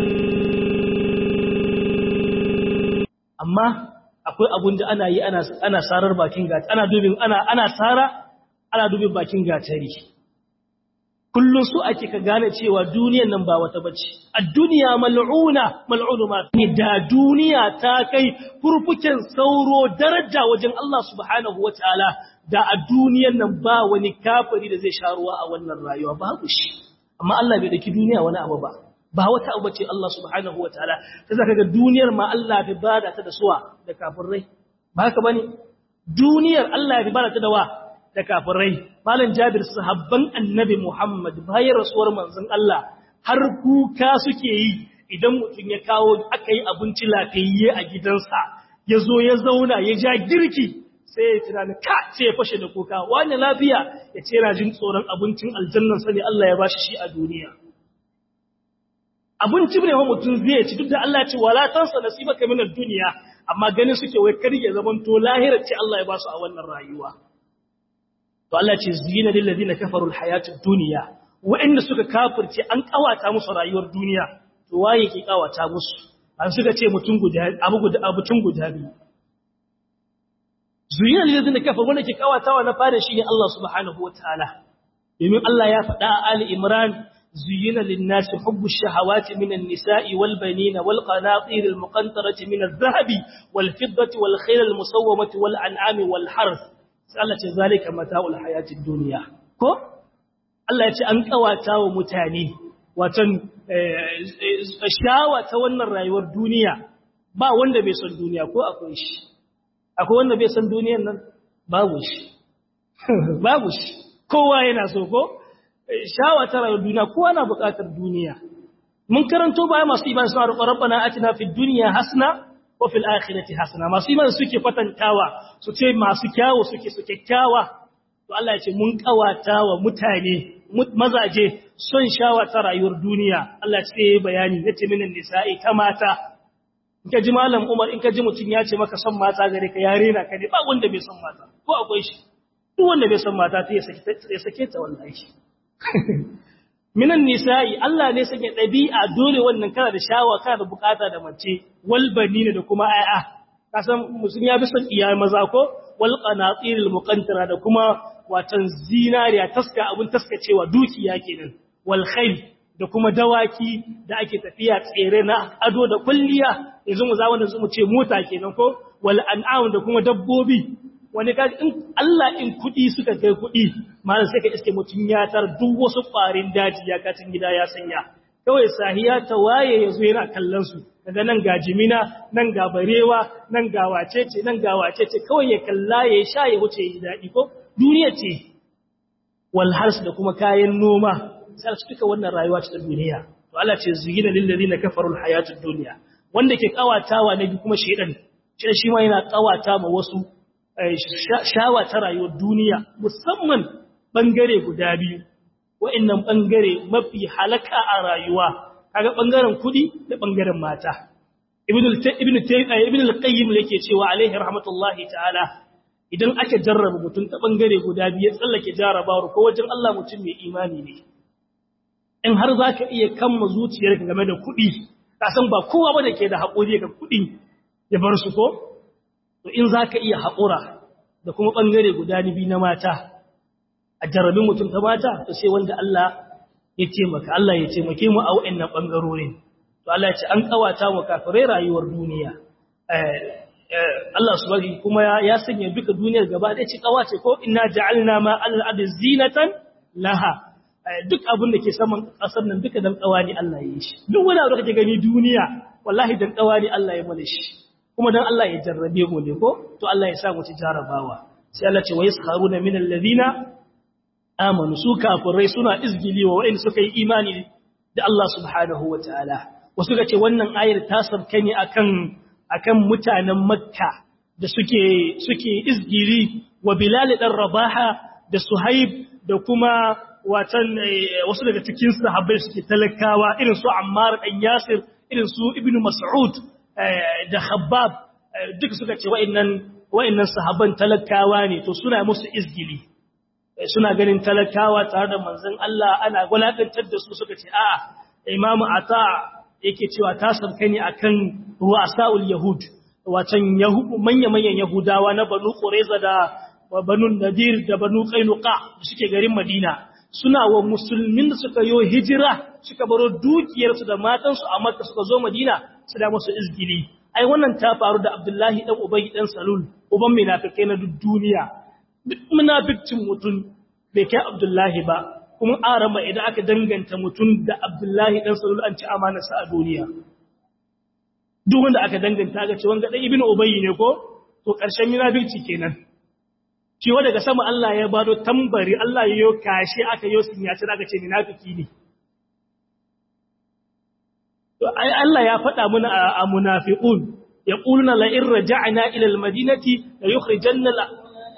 amma akwai abun da ana yi ana sarar bakin gata ana dubin ana ana sara ana dubin bakin gatari kullum su ake ka gane cewa duniyan nan ba wata bace a duniya mal'una mal'unu ma ne da duniya ta kai furfuken sauro daraja wajen Allah subhanahu wataala da a duniyan nan ba wani kafiri da zai sha ruwa a wannan rayuwa babu shi amma Allah bai daki duniya wani abu ba ba wata abu ce Allah subhanahu wataala ta zaka ga duniyar ma Allah bai bada ta da suwa da kafirai ba haka bane duniyar Allah bai bada ta da wa da kafirai malam Jabir sahabban annabi Muhammad bayan rasuwar manzon Allah har kuka suke yi idan mutum ya kawo aka yi abinci lafiyayye a gidansa ya zo ya zauna ya ja girki sai ya tunani ka sai ya fashe da kuka wani lafiya ya ce yana jin tsoron abincin aljannan sani Allah ya bashi shi a duniya abinci ne wa mutum zai ci duk da Allah ya ce wala tansa nasibaka min ad-dunya amma ganin suke wai kar ya zaman to lahirar ce Allah ya basu a wannan rayuwa to Allah ce zina lil ladina kafaru al-hayatud dunya wa'anda suka kafirce an kawata musu rayuwar duniya to waye ke kawata musu an suka ce mutum guda abu guda abutun guda biyu zuyina lilladina kafaru wanda ke kawatawa na fara shi ne Allah subhanahu wataala domin Allah ya faɗa a Ali Imran zuyina lin-nasi hubbu shahawati minan nisa'i wal banina wal qanatir al muqantarati min adh-dhahabi wal fiddati wal khayl al musawwamati wal an'ami wal harth sai Allah ce zalika mata'ul hayatid dunya ko Allah ya ce an kawata wa mutane watan shawa ta wannan rayuwar duniya ba wanda bai son duniya ko akwai shi akwai wanda bai san duniyan nan babu shi babu shi kowa yana so ko shawa ta rayuwar duniya kowa na buƙatar duniya mun karanto baya masu iman suna roƙon rabbana atina fid dunya hasna wa fil akhirati hasna masu iman suke kwatantawa su ce masu kyawu suke su kyakkyawa to Allah ya ce mun kawata wa mutane mazaje son shawa ta rayuwar duniya Allah ya ce bayani yace minan nisa'i ta mata in ka ji malam Umar in ka ji mutum ya ce maka son mata gare ka ya rena ka ne ba wanda bai son mata ko akwai shi duk wanda bai son mata ta ya sake ta wallahi minan nisa'i Allah ne sanya ɗabi'a dole wannan kana da shawa kana da bukata da mace wal banina da kuma ay'a kasan musulmi ya bi son iya maza ko wal qanatiril muqantara da kuma watan zinariya taska abun taskacewa dukiya kenan wal khayl da kuma dawaki da ake tafiya tsere na ado da kulliya yanzu mu za wanda mu ce mota kenan ko wal an'am da kuma dabbobi wani kaji in Allah in kudi suka kai kudi malam sai ka iske mutun ya tar duk wasu farin daji ya katin gida ya sanya kawai sahiya ta waye yazo yana kallon su daga nan ga jimina nan ga barewa nan ga wacece nan ga wacece kawai ya kalla ya sha ya wuce yi dadi ko duniya ce wal hars da kuma kayan noma sai su duka wannan rayuwa ta duniya to Allah ce zuyina lil ladina kafaru al hayatud dunya wanda ke kawatawa ne kuma shedan shi shi ma yana kawata ma wasu shawa ta rayuwar duniya musamman bangare guda biyu wa'annan bangare mafi halaka a rayuwa kaga bangaren kudi da bangaren mata ibn ibn ibn al-qayyim yake cewa alaihi rahmatullahi ta'ala idan aka jarraba mutum ta bangare guda biyu tsallake jarrabawar ko wajen Allah mutum mai imani ne in har zaka iya kamma zuciyarka game da kuɗi ka san ba kowa ba da ke da haƙuri ga kuɗi ya bar su ko to in zaka iya haƙura da kuma bangare guda biyu na mata a jarrabin mutum ta mata to sai wanda Allah ya taimaka Allah ya taimake mu a wa'annan bangarorin to Allah ya ce an kawata mu kafirai rayuwar duniya Allah subhanahu kuma ya sanya duka duniyar gaba da ci kawace ko inna ja'alna ma al-ardi zinatan laha duk abin da ke saman kasar nan duka dan kawani Allah ya yi shi duk wani abu da kake gani duniya wallahi dan kawani Allah ya mana shi kuma dan Allah ya jarrabe mu ne ko to Allah ya sa mu ci jarabawa sai Allah ce wa yaskharuna min alladhina amanu su kafirai suna izgili wa wa'in suka yi imani da Allah subhanahu wataala wasu ga ce wannan ayar ta sabka ne akan akan mutanen makka da suke suke izgiri wa bilal dan rabaha da suhaib da kuma watan wasu daga cikin sahabbai suke talakawa irin su ammar dan yasir irin su ibnu mas'ud da khabbab duka suka ce wa'annan wa'annan sahabban talakawa ne to suna musu izgili suna ganin talakawa tare da manzon Allah ana gulakantar da su suka ce a'a imamu ata yake cewa ta sabka ne akan ru'asaul yahud watan manya-manyan yahudawa na banu qurayza da banu nadir da banu qainuqa da suke garin madina suna wa musulmin da suka yo hijira suka baro dukiyarsu da matansu a makka suka zo madina su da musu izgili ai wannan ta faru da abdullahi dan ubay dan salul uban munafikai na duk duniya duk munafikcin mutum bai kai abdullahi ba kuma arama idan aka danganta mutum da abdullahi dan salul an ci amanarsa a duniya duk wanda aka danganta ga ce wanga dan ibnu ubayy ne ko to karshen munafici kenan cewa daga sama Allah ya bado tambari Allah ya yo kashi aka yo sun ya aka ce munafiki ne to ai Allah ya faɗa mana a munafiqun yaquluna la in raja'na ila al-madinati la yukhrijanna la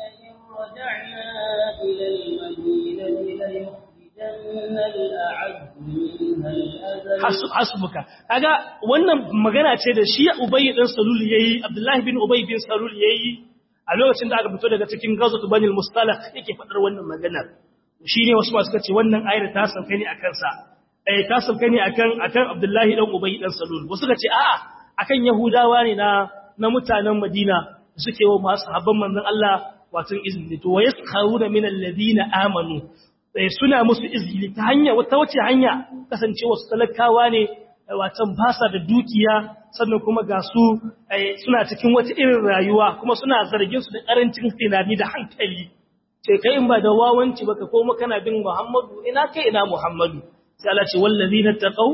إلى المدينة ليخرجن الأعز منها الأذل hasbuka kaga wannan magana ce da shi Ubay dan Salul yayi Abdullah bin Ubay bin Salul yayi a lokacin da aka fito daga cikin Ghazwat Bani al-Mustalaq yake fadar wannan maganar shine wasu masu kace wannan ayar ta sauka ne akan sa eh ta sauka ne akan akan Abdullah dan Ubay dan Salul wasu kace a'a akan Yahudawa ne na na mutanen Madina suke wa masu habban manzon Allah wato izini to wayaskharuna min alladhina amanu sai suna musu izini ta hanya wata wace hanya kasance wasu talakawa ne watan basa da dukiya sannan kuma ga su suna cikin wata irin rayuwa kuma suna zargin su da karancin tunani da hankali sai kai in ba da wawanci baka koma kana bin Muhammadu ina kai ina Muhammadu sai Allah ce wallazina taqaw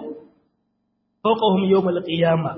fawqahum yawmal qiyamah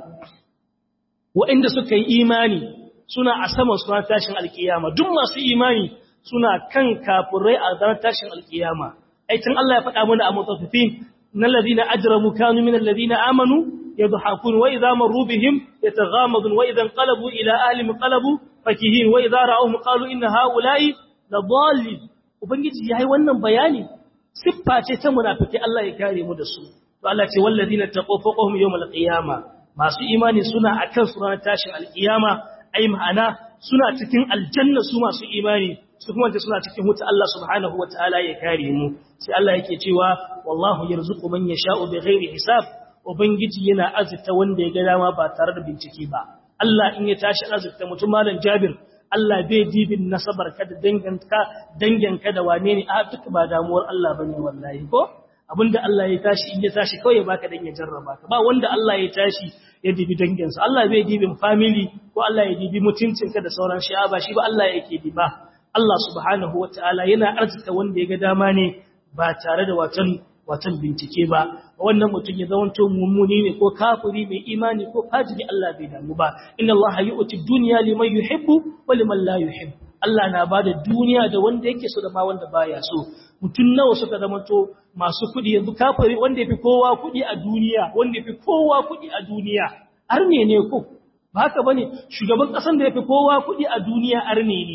wa'inda suka yi imani suna a sama suna tashin alkiyama duk masu imani suna kan kafirai a ranar tashin alkiyama aitin Allah ya faɗa mana a mutaffifin na ladina ajramu kanu min alladina amanu yadhakun wa idha marru bihim yataghamadun wa idha qalabu ila ahlihim qalabu fakihin wa idha ra'awhum qalu inna haula'i ladallin ubangiji yayi wannan bayani siffa ce ta munafiki Allah ya kare mu da su to Allah ce walladina taqaw fawqahum yawmal qiyama masu imani suna akan su ranar tashin alkiyama ai ma'ana suna cikin aljanna su masu imani su kuma suna cikin wuta Allah subhanahu wataala ya kare mu sai Allah yake cewa wallahu yarzuqu man yasha'u bighairi hisab ubangiji yana azurta wanda ya ga dama ba tare da bincike ba Allah in ya tashi azurta mutum malam Jabir Allah bai dibin nasabar ka da danganka danganka da wane ne a duk ba damuwar Allah bane wallahi ko abinda Allah ya tashi in ya tashi kawai baka dan ya jarraba ka ba wanda Allah ya tashi ya dibi danginsa Allah bai dibin family ko Allah ya dibi mutuncinka da sauran shi'a ba shi ba Allah yake diba Allah subhanahu wataala yana arzuta wanda ya ga dama ne ba tare da watan watan bincike ba wannan mutum ya zamanto mummuni ne ko kafiri mai imani ko fajiri Allah bai damu ba inna Allah yu'ti dunya liman yuhibbu wa liman la yuhibbu Allah na bada duniya da wanda yake so da ma wanda baya so mutum nawa suka zamanto masu kudi yanzu kafiri wanda yafi kowa kudi a duniya wanda yafi kowa kudi a duniya arne ne ko ba haka bane shugaban kasan da yafi kowa kudi a duniya arne ne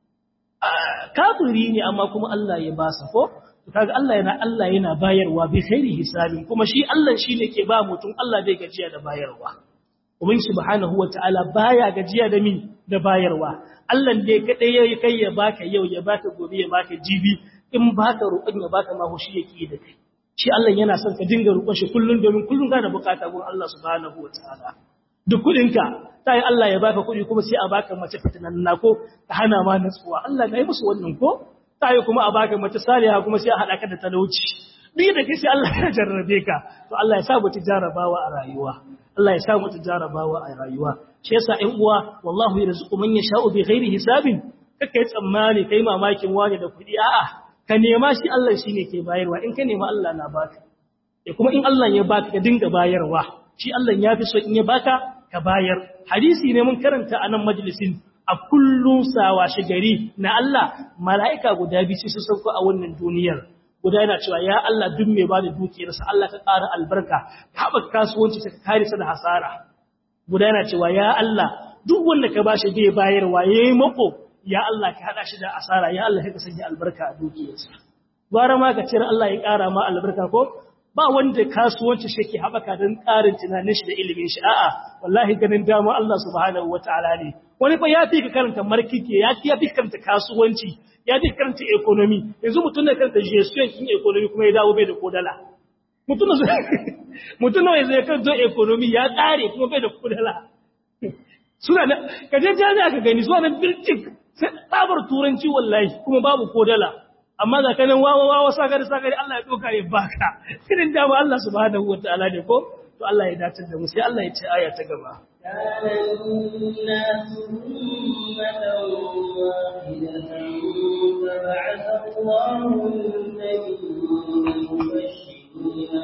kafiri ne amma kuma Allah ya basa ko kaga Allah yana Allah yana bayarwa bi khairi hisabi kuma shi Allah shine ke ba mutum Allah bai gajiya da bayarwa ubin subhanahu wataala baya gajiya da mi da bayarwa Allah ne kadai yayi kai ya baka yau ya baka gobe ya baka jibi in baka roƙon ya baka ma shi yake da kai shi Allah yana son ka dinga roƙon shi kullun domin kullun kana bukata gurin Allah subhanahu wataala duk kudinka sai Allah ya baka kudi kuma sai a baka mace fitananna ko ta hana ma natsuwa Allah ga yi musu wannan ko sai kuma a baka mace saliha kuma sai a hada ka da talauci duk da kai sai Allah ya jarrabe ka to Allah ya sa mu tijarabawa a rayuwa Allah ya sa mu tijarabawa a rayuwa shi yasa ɗan uwa wallahu yarzuqu man yasha'u bi ghairi hisabin kake tsammani kai mamakin wani da kudi a'a ka nema shi Allah shine ke bayarwa in ka nema Allah na baka e kuma in Allah ya baka ka dinga bayarwa shi Allah ya fi so in ya baka ka bayar hadisi ne mun karanta a nan majalisin a kullum sawa shi gari na Allah mala'ika guda biyu su sauko a wannan duniyar guda yana cewa ya Allah duk mai bada dukiyarsa Allah ka ƙara albarka ka haɓaka kasuwanci ta kare sa da hasara guda yana cewa ya Allah duk wanda ka bashi bai bayarwa yayi mako ya Allah ka hada shi da asara ya Allah ka sanya albarka a dukiyarsa gwara ma ka cire Allah ya ƙara ma albarka ko ba wanda kasuwanci shi ke haɓaka don ƙarin tunanin shi da ilimin shi a'a wallahi ganin dama Allah subhanahu wataala ne wani fa ya fi ka karanta markike ya fi ka karanta kasuwanci ya fi karanta economy yanzu mutum da karanta gestion kin economy kuma ya dawo bai da kodala mutum da mutum da zai karanta economy ya ƙare kuma bai da kodala suna da kaje jami'a ka gani zuwa nan birtik sai tsabar turanci wallahi kuma babu kodala amma da kanin wawa wawa sakari sakari Allah ya doka ya baka irin dama Allah subhanahu wataala ne ko to Allah ya dace da mu sai Allah ya ce aya ta gaba كان الناس أمة واحدة فبعث الله النبيين مبشرين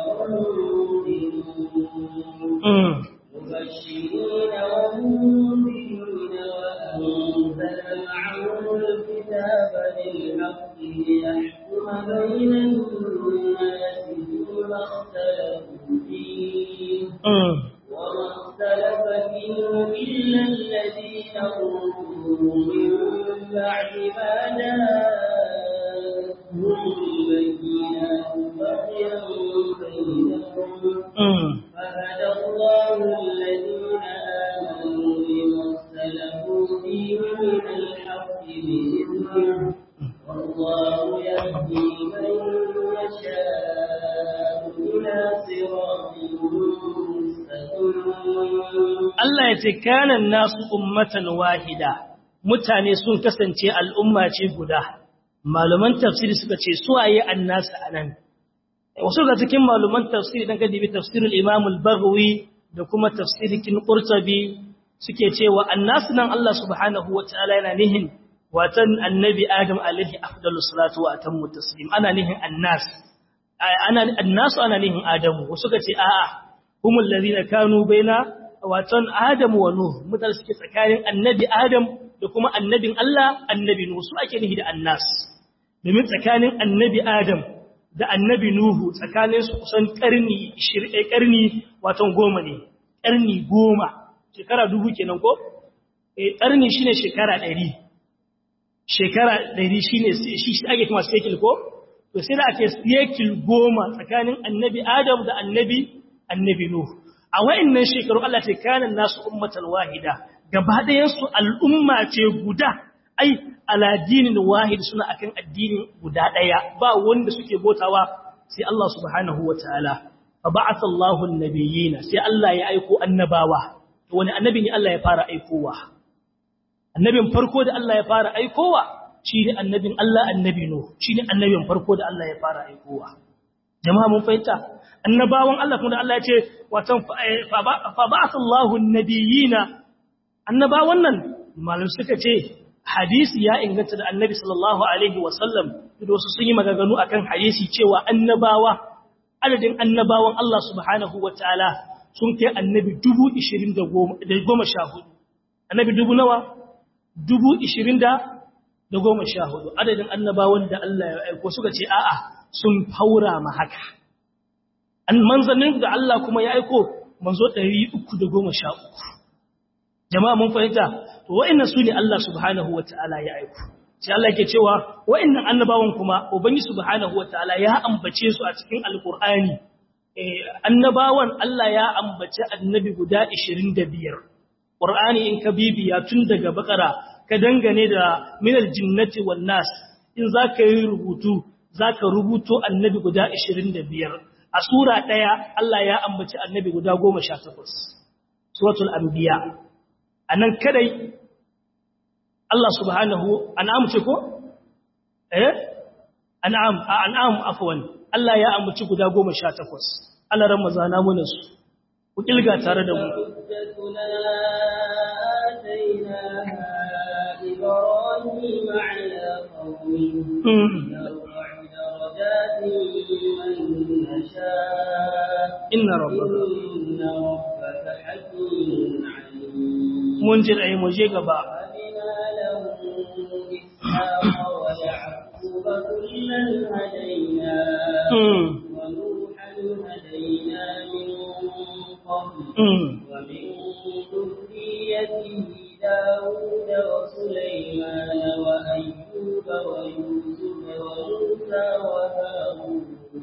ومنذرين مبشرين ومنذرين وأنزل معهم الكتاب بالحق ليحكم بين الناس فيما اختلفوا فيه وما اختلف فيه إلا الذين أوتوا من بعد ما جاءتهم البينات بغيا بينهم فهدى الله الذين آمنوا لما اختلفوا فيه من الحق بإذنه والله يهدي من يشاء إلى صراط Allah ya ce kanan nasu ummatan wahida mutane sun kasance al'umma ce guda malaman tafsiri suka ce su waye annasu anan wasu da cikin malaman tafsiri dan gadi bi tafsirul imam al-baghawi da kuma tafsirikin qurtubi suke cewa annasu nan Allah subhanahu wataala yana nihin watan annabi adam alaihi afdalus salatu wa atammu taslim ana nihin annas ana annasu ana nihin adamu wasu ka ce a'a humul ladina kanu baina watan adam wa nuh mutane suke tsakanin annabi adam da kuma annabin Allah annabi nuh su ake nihi da annas domin tsakanin annabi adam da annabi nuhu tsakanin su kusan karni 20 karni watan goma ne karni goma shekara dubu kenan ko eh karni shine shekara 100 shekara 100 shine shi ake kuma cycle ko to sai da ake cycle goma tsakanin annabi adam da annabi annabi nuhu a wa'annan shekaru Allah ce kanan nasu ummatan wahida gaba ɗayan su al'umma ce guda ai ala dinin wahid suna akan addini guda ɗaya ba wanda suke botawa sai Allah subhanahu wataala fa ba'atha Allahu an-nabiyina sai Allah ya aiko annabawa to wani annabi ne Allah ya fara aikowa annabin farko da Allah ya fara aikowa shine annabin Allah annabi Nuh shine annabin farko da Allah ya fara aikowa jama'a mun fahimta annabawan Allah kuma da Allah ya ce watan fa ba'athallahu an-nabiyina annabawan nan malum suka ce hadisi ya inganta da annabi sallallahu alaihi wasallam da wasu sun yi maganganu akan hadisi cewa annabawa adadin annabawan Allah subhanahu wataala sun kai annabi 20 annabi dubu nawa 20 da goma sha hudu adadin annabawan da Allah ya aiko suka ce a'a sun faura ma haka an manzannin da Allah kuma ya aiko manzo 313 jama'a mun fahimta to wa'annan su ne Allah subhanahu wataala ya aiko sai Allah yake cewa wa'annan annabawan kuma ubangi subhanahu wataala ya ambace su a cikin alqur'ani annabawan Allah ya ambaci annabi guda 25 Qur'ani in ka bibiya tun daga bakara ka dangane da minal jinnati wan nas in zaka yi rubutu zaka rubuto annabi guda 25 a sura daya Allah ya ambaci annabi guda 18 suratul anbiya anan kadai Allah subhanahu an'am ce ko eh an'am an'am afwan Allah ya ambaci guda 18 Allah ran mazana mu su ku kilga tare da mu إبراهيم على قومه نرفع درجات من نشاء إن ربك إن ربك حكيم عليم منجر أي مجيء قبا وهبنا له إسحاق ويعقوب كلا هدينا ونوحا هدينا من قبل ومن ذريته داود وسليمان وأيوب ويوسف وموسى وهارون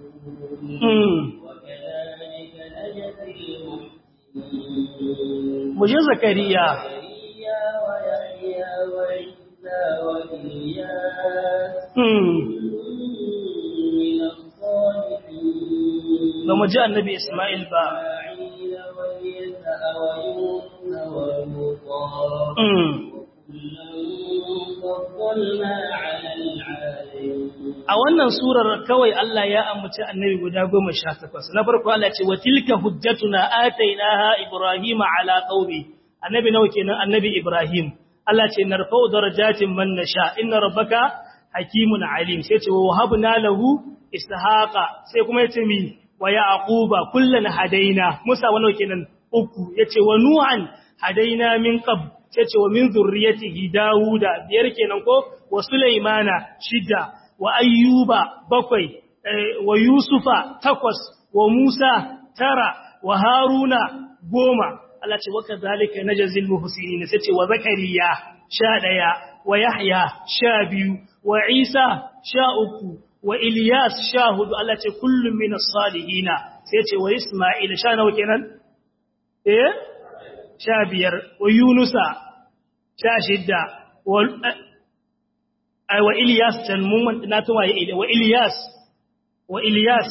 وكذلك نجزي المحسنين مجيء زكريا زكريا ويحيى وعيسى وإلياس مم. من الصالحين ومجيء النبي إسماعيل با إسماعيل واليسع ويونس ولوطا مم. وكلا فضلنا على العالمين a wannan surar kawai Allah ya ambaci annabi guda 18 na farko Allah ce wa tilka hujjatuna atainaha ibrahima ala qaumi annabi nawa kenan annabi ibrahim Allah ce narfa'u darajatin man nasha inna rabbaka hakimun alim sai ce wa wahabna lahu ishaqa sai kuma yace mi wa yaquba kullan hadaina musa wa nawa kenan uku yace wa nuhan hadaina min qab sai ce wa min zurriyatihi dauda biyar kenan ko wa sulaimana shida wa ayyuba bakwai wa yusufa takwas wa musa tara wa haruna goma Allah ce waka zalika najzil muhsinin sai ce wa zakariya sha daya wa yahya sha biyu wa isa sha uku wa ilyas sha hudu Allah ce kullum minas salihina sai ce wa isma'il sha nawa kenan eh sha biyar wa yunusa sha shidda wa ai wa Ilyas can mun na tuwa ya wa Ilyas wa Ilyas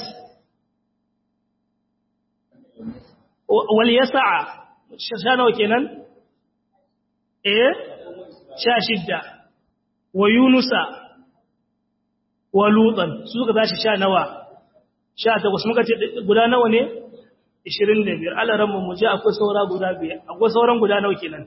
wal yasa'a sha nawa kenan eh sha shidda wa Yunusa wa Lutan su suka tashi sha nawa sha takwas muka ce guda nawa ne 25 Allah ran mu ji akwai saura guda biyar akwai sauran guda nawa kenan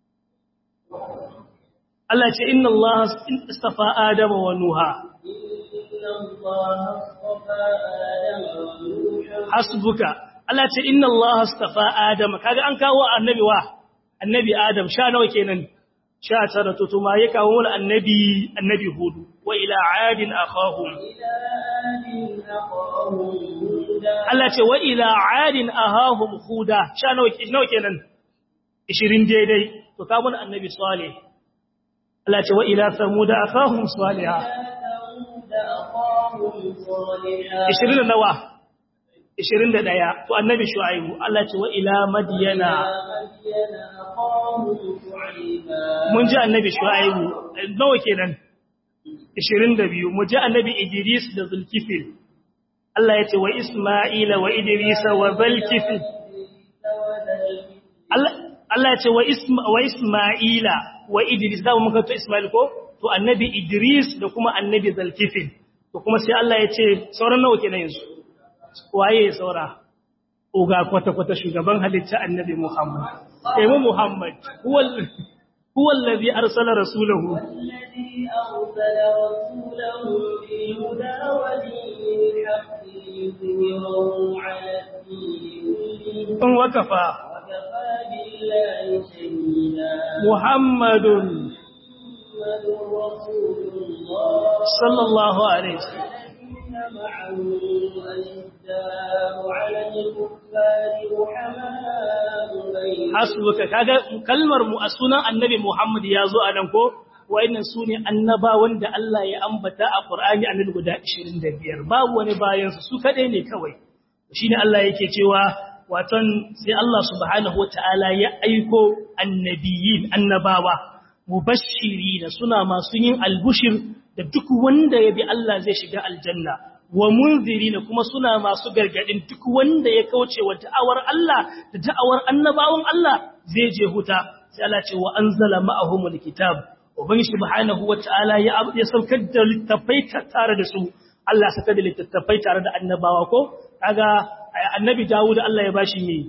Allah ce inna Allah istafa Adama wa Nuha إن الله اصطفى آدم ونوحا hasbuka Allah ce inna Allah istafa Adama kaga an kawo annabi wa annabi Adam sha nawa kenan sha tara to tuma ya kawo wani annabi annabi Hudu wa ila adin akhahum إلى آد أخاهم هودا Allah ce wa ila adin ahahum huda sha nawa nawa kenan 20 daidai to kawo wani annabi Salih Allah ce wa ila samuda akhahum salihah ثمود أخاهم صالحا 20 da nawa 21 to annabi shu'aibu Allah ce wa ila madyana مدين أخاهم شعيبا mun ji annabi shu'aibu nawa kenan 22 mu ji annabi idris da zulkifil Allah ya ce wa isma'ila wa idris wa zulkifil Allah Allah ya ce wa isma wa isma'ila wa idris da mun ka to isma'il ko to annabi idris da kuma annabi zulkifil to kuma sai Allah ya ce sauran nawa kenan yanzu waye saura uga kwata-kwata shugaban halitta annabi Muhammad. Emu Muhammad, huwa allazi arsala rasulahu. الذي أرسل رسوله بالهدى ودين الحق ليظهره على الدين كله In wakafa وكفى بالله شهيدا Muhammadun محمد رسول الله sallallahu alaihi wasallam. الذين معه أشداء على الكفار رحماء بينهم Hasbuka kaga kalmar mu a sunan annabi Muhammad ya zo a nan ko wayannan sune annabawan da Allah ya ambata a Qur'ani annabi guda 25 babu wani bayan su su kadai ne kawai shine Allah yake cewa watan sai Allah subhanahu wataala ya aiko annabiyin annabawa mubashirina suna masu yin albushir da duk wanda ya bi Allah zai shiga aljanna wa munzirina kuma suna masu gargadin duk wanda ya kauce wa da'awar Allah da da'awar annabawan Allah zai je huta sai Allah ce wa anzala ma'ahumul kitab ubangi subhanahu wataala ya ya saukar da littafai tare da su Allah ya saka da littafai tare da annabawa ko kaga annabi Dawud Allah ya bashi ne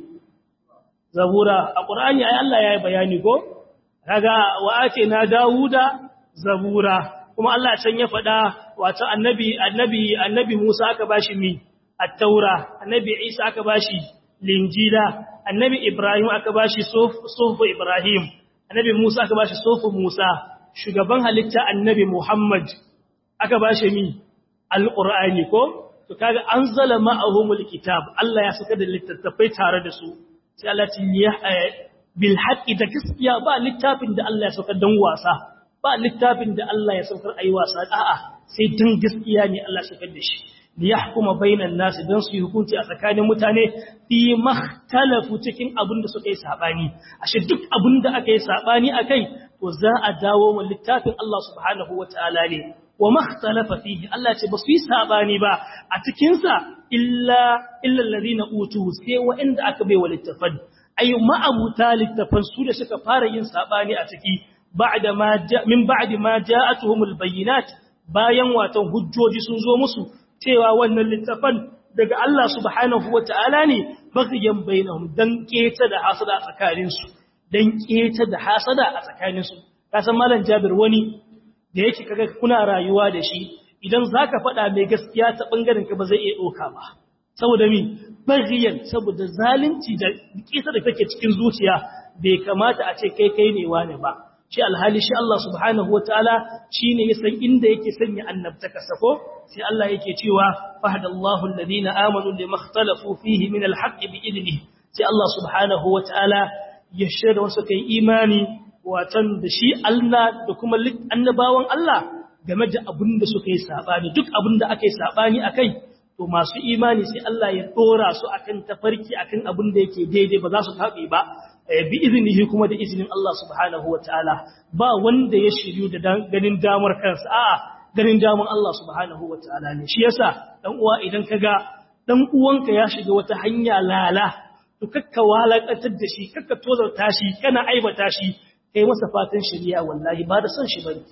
zabura a Qur'ani ai Allah ya yi bayani ko kaga wa na Dawuda zabura kuma Allah can ya faɗa wato annabi annabi annabi Musa aka bashi mi at-taura annabi Isa aka bashi linjila annabi Ibrahim aka bashi sufu Ibrahim annabi Musa aka bashi sufu Musa shugaban halitta annabi Muhammad aka bashi mi al-Qur'ani ko to kaga anzala ma'ahumul kitab Allah ya saka da littattafai tare da su sai Allah ya bil haqqi da gaskiya ba littafin da Allah ya saka dan wasa ba littafin da Allah ya saukar ayi wasa a'a sai dan gaskiya ne Allah ya da shi li yahkuma bainan nas dan su yi hukunci a tsakanin mutane fi mahtalafu cikin abin da suka yi sabani ashe duk abin da aka yi sabani akai to za a dawo wa littafin Allah subhanahu wataala ne wa makhtalafa fihi Allah ce ba su yi sabani ba a cikin sa illa illa alladhina utu sai wa'anda aka bai wa littafan ayu ma'abuta littafan su da suka fara yin sabani a ciki ba'da ma min ba'di ma ja'atuhumul bayyinat bayan watan hujjoji sun zo musu cewa wannan littafan daga Allah subhanahu wata'ala ne bagiyan bainahum dan keta da hasada a tsakanin su dan keta da hasada a tsakanin su kasan malam Jabir wani da yake kaga kuna rayuwa da shi idan zaka faɗa mai gaskiya ta bangaren ka ba zai iya doka ba saboda mi bagiyan saboda zalunci da kisa da kake cikin zuciya bai kamata a ce kai kai ne wane ba shi alhali shi Allah subhanahu wataala shine ya san inda yake sanya annabtaka sako sai Allah yake cewa fahdallahu alladhina amanu limakhtalafu fihi min alhaqqi biidnihi sai Allah subhanahu wataala ya shirya wasu kai imani watan da shi Allah da kuma annabawan Allah game da abin da suka yi sabani duk abin da aka yi sabani akai to masu imani sai Allah ya dora su akan tafarki akan abin da yake daidai ba za su tabe ba bi izinihi kuma da izinin Allah subhanahu wataala ba wanda ya shiryu da ganin damar kansa a'a ganin damar Allah subhanahu wataala ne shi yasa dan uwa idan kaga dan uwanka ya shiga wata hanya lala to kakka walakatar da shi kakka tozarta shi kana aibata shi kai masa fatan shari'a wallahi ba da son shi bane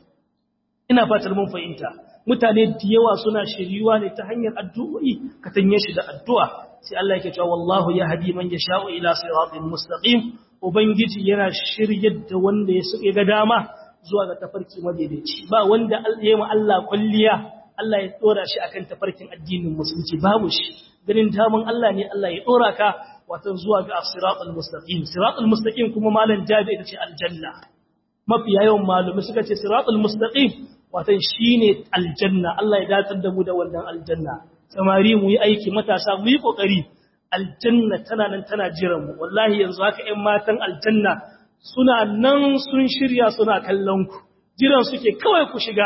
ina fatar mun fahimta mutane da yawa suna shiryuwa ne ta hanyar addu'o'i ka tanye shi da addu'a sai Allah yake cewa wallahu yahdi man yasha'u ila siratin mustaqim ubangiji yana shiryar da wanda ya suke ga dama zuwa ga tafarki madaidaici ba wanda ya yi Allah kulliya Allah ya dora shi akan tafarkin addinin musulunci babu shi ganin daman Allah ne Allah ya dora ka watan zuwa ga siratul mustaqim siratul mustaqim kuma malan jabi ita ce aljanna mafi yawan malumi suka ce siratul mustaqim watan shine aljanna Allah ya datar da mu da wannan aljanna samari mu yi aiki matasa mu yi kokari aljanna tana nan tana jiran mu wallahi yanzu haka ƴan matan aljanna suna nan sun shirya suna kallon ku jiran suke kawai ku shiga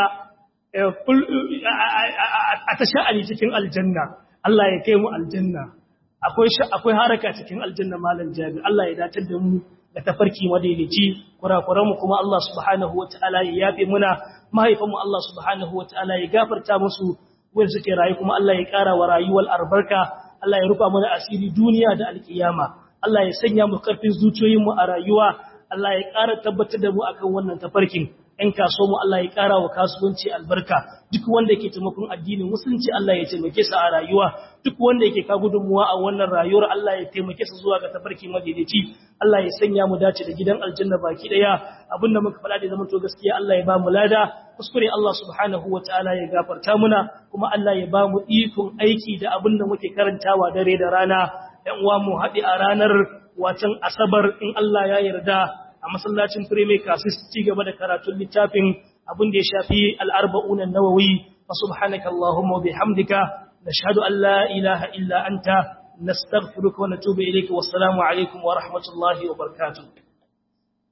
a ta sha'ani cikin aljanna Allah ya kai mu aljanna akwai akwai haraka cikin aljanna malam jabi Allah ya datar da mu da tafarki madaidaici kurakuran mu kuma Allah subhanahu wataala ya yafe muna mahaifan mu Allah subhanahu wataala ya gafarta musu wanda suke rayu kuma Allah ya ƙara wa rayuwar albarka Allah ya rufa mana asiri duniya da alkiyama Allah ya sanya mu karfin zuciyoyin mu a rayuwa Allah ya ƙara tabbatar da mu akan wannan tafarkin ‘yan kaso mu Allah ya ƙara wa kasuwanci albarka duk wanda yake taimakon addinin musulunci Allah ya taimake sa a rayuwa duk wanda yake ka gudunmuwa a wannan rayuwar Allah ya taimake sa zuwa ga tafarki madaidaici Allah ya sanya mu dace da gidan aljanna baki daya abinda muka faɗa da zaman to gaskiya Allah ya ba mu lada kuskure Allah subhanahu wataala ya gafarta muna kuma Allah ya ba mu ikon aiki da abinda muke karantawa dare da rana ‘yan uwa mu haɗe a ranar watan asabar in Allah ya yarda a masallacin Premier Kasis ci gaba da karatun littafin abin da ya shafi al'arba'unan nawawi fa subhanaka Allahumma bihamdika nashhadu an la ilaha illa anta nastaghfiruka wa natubu ilayka wassalamu alaikum wa rahmatullahi wa barakatuh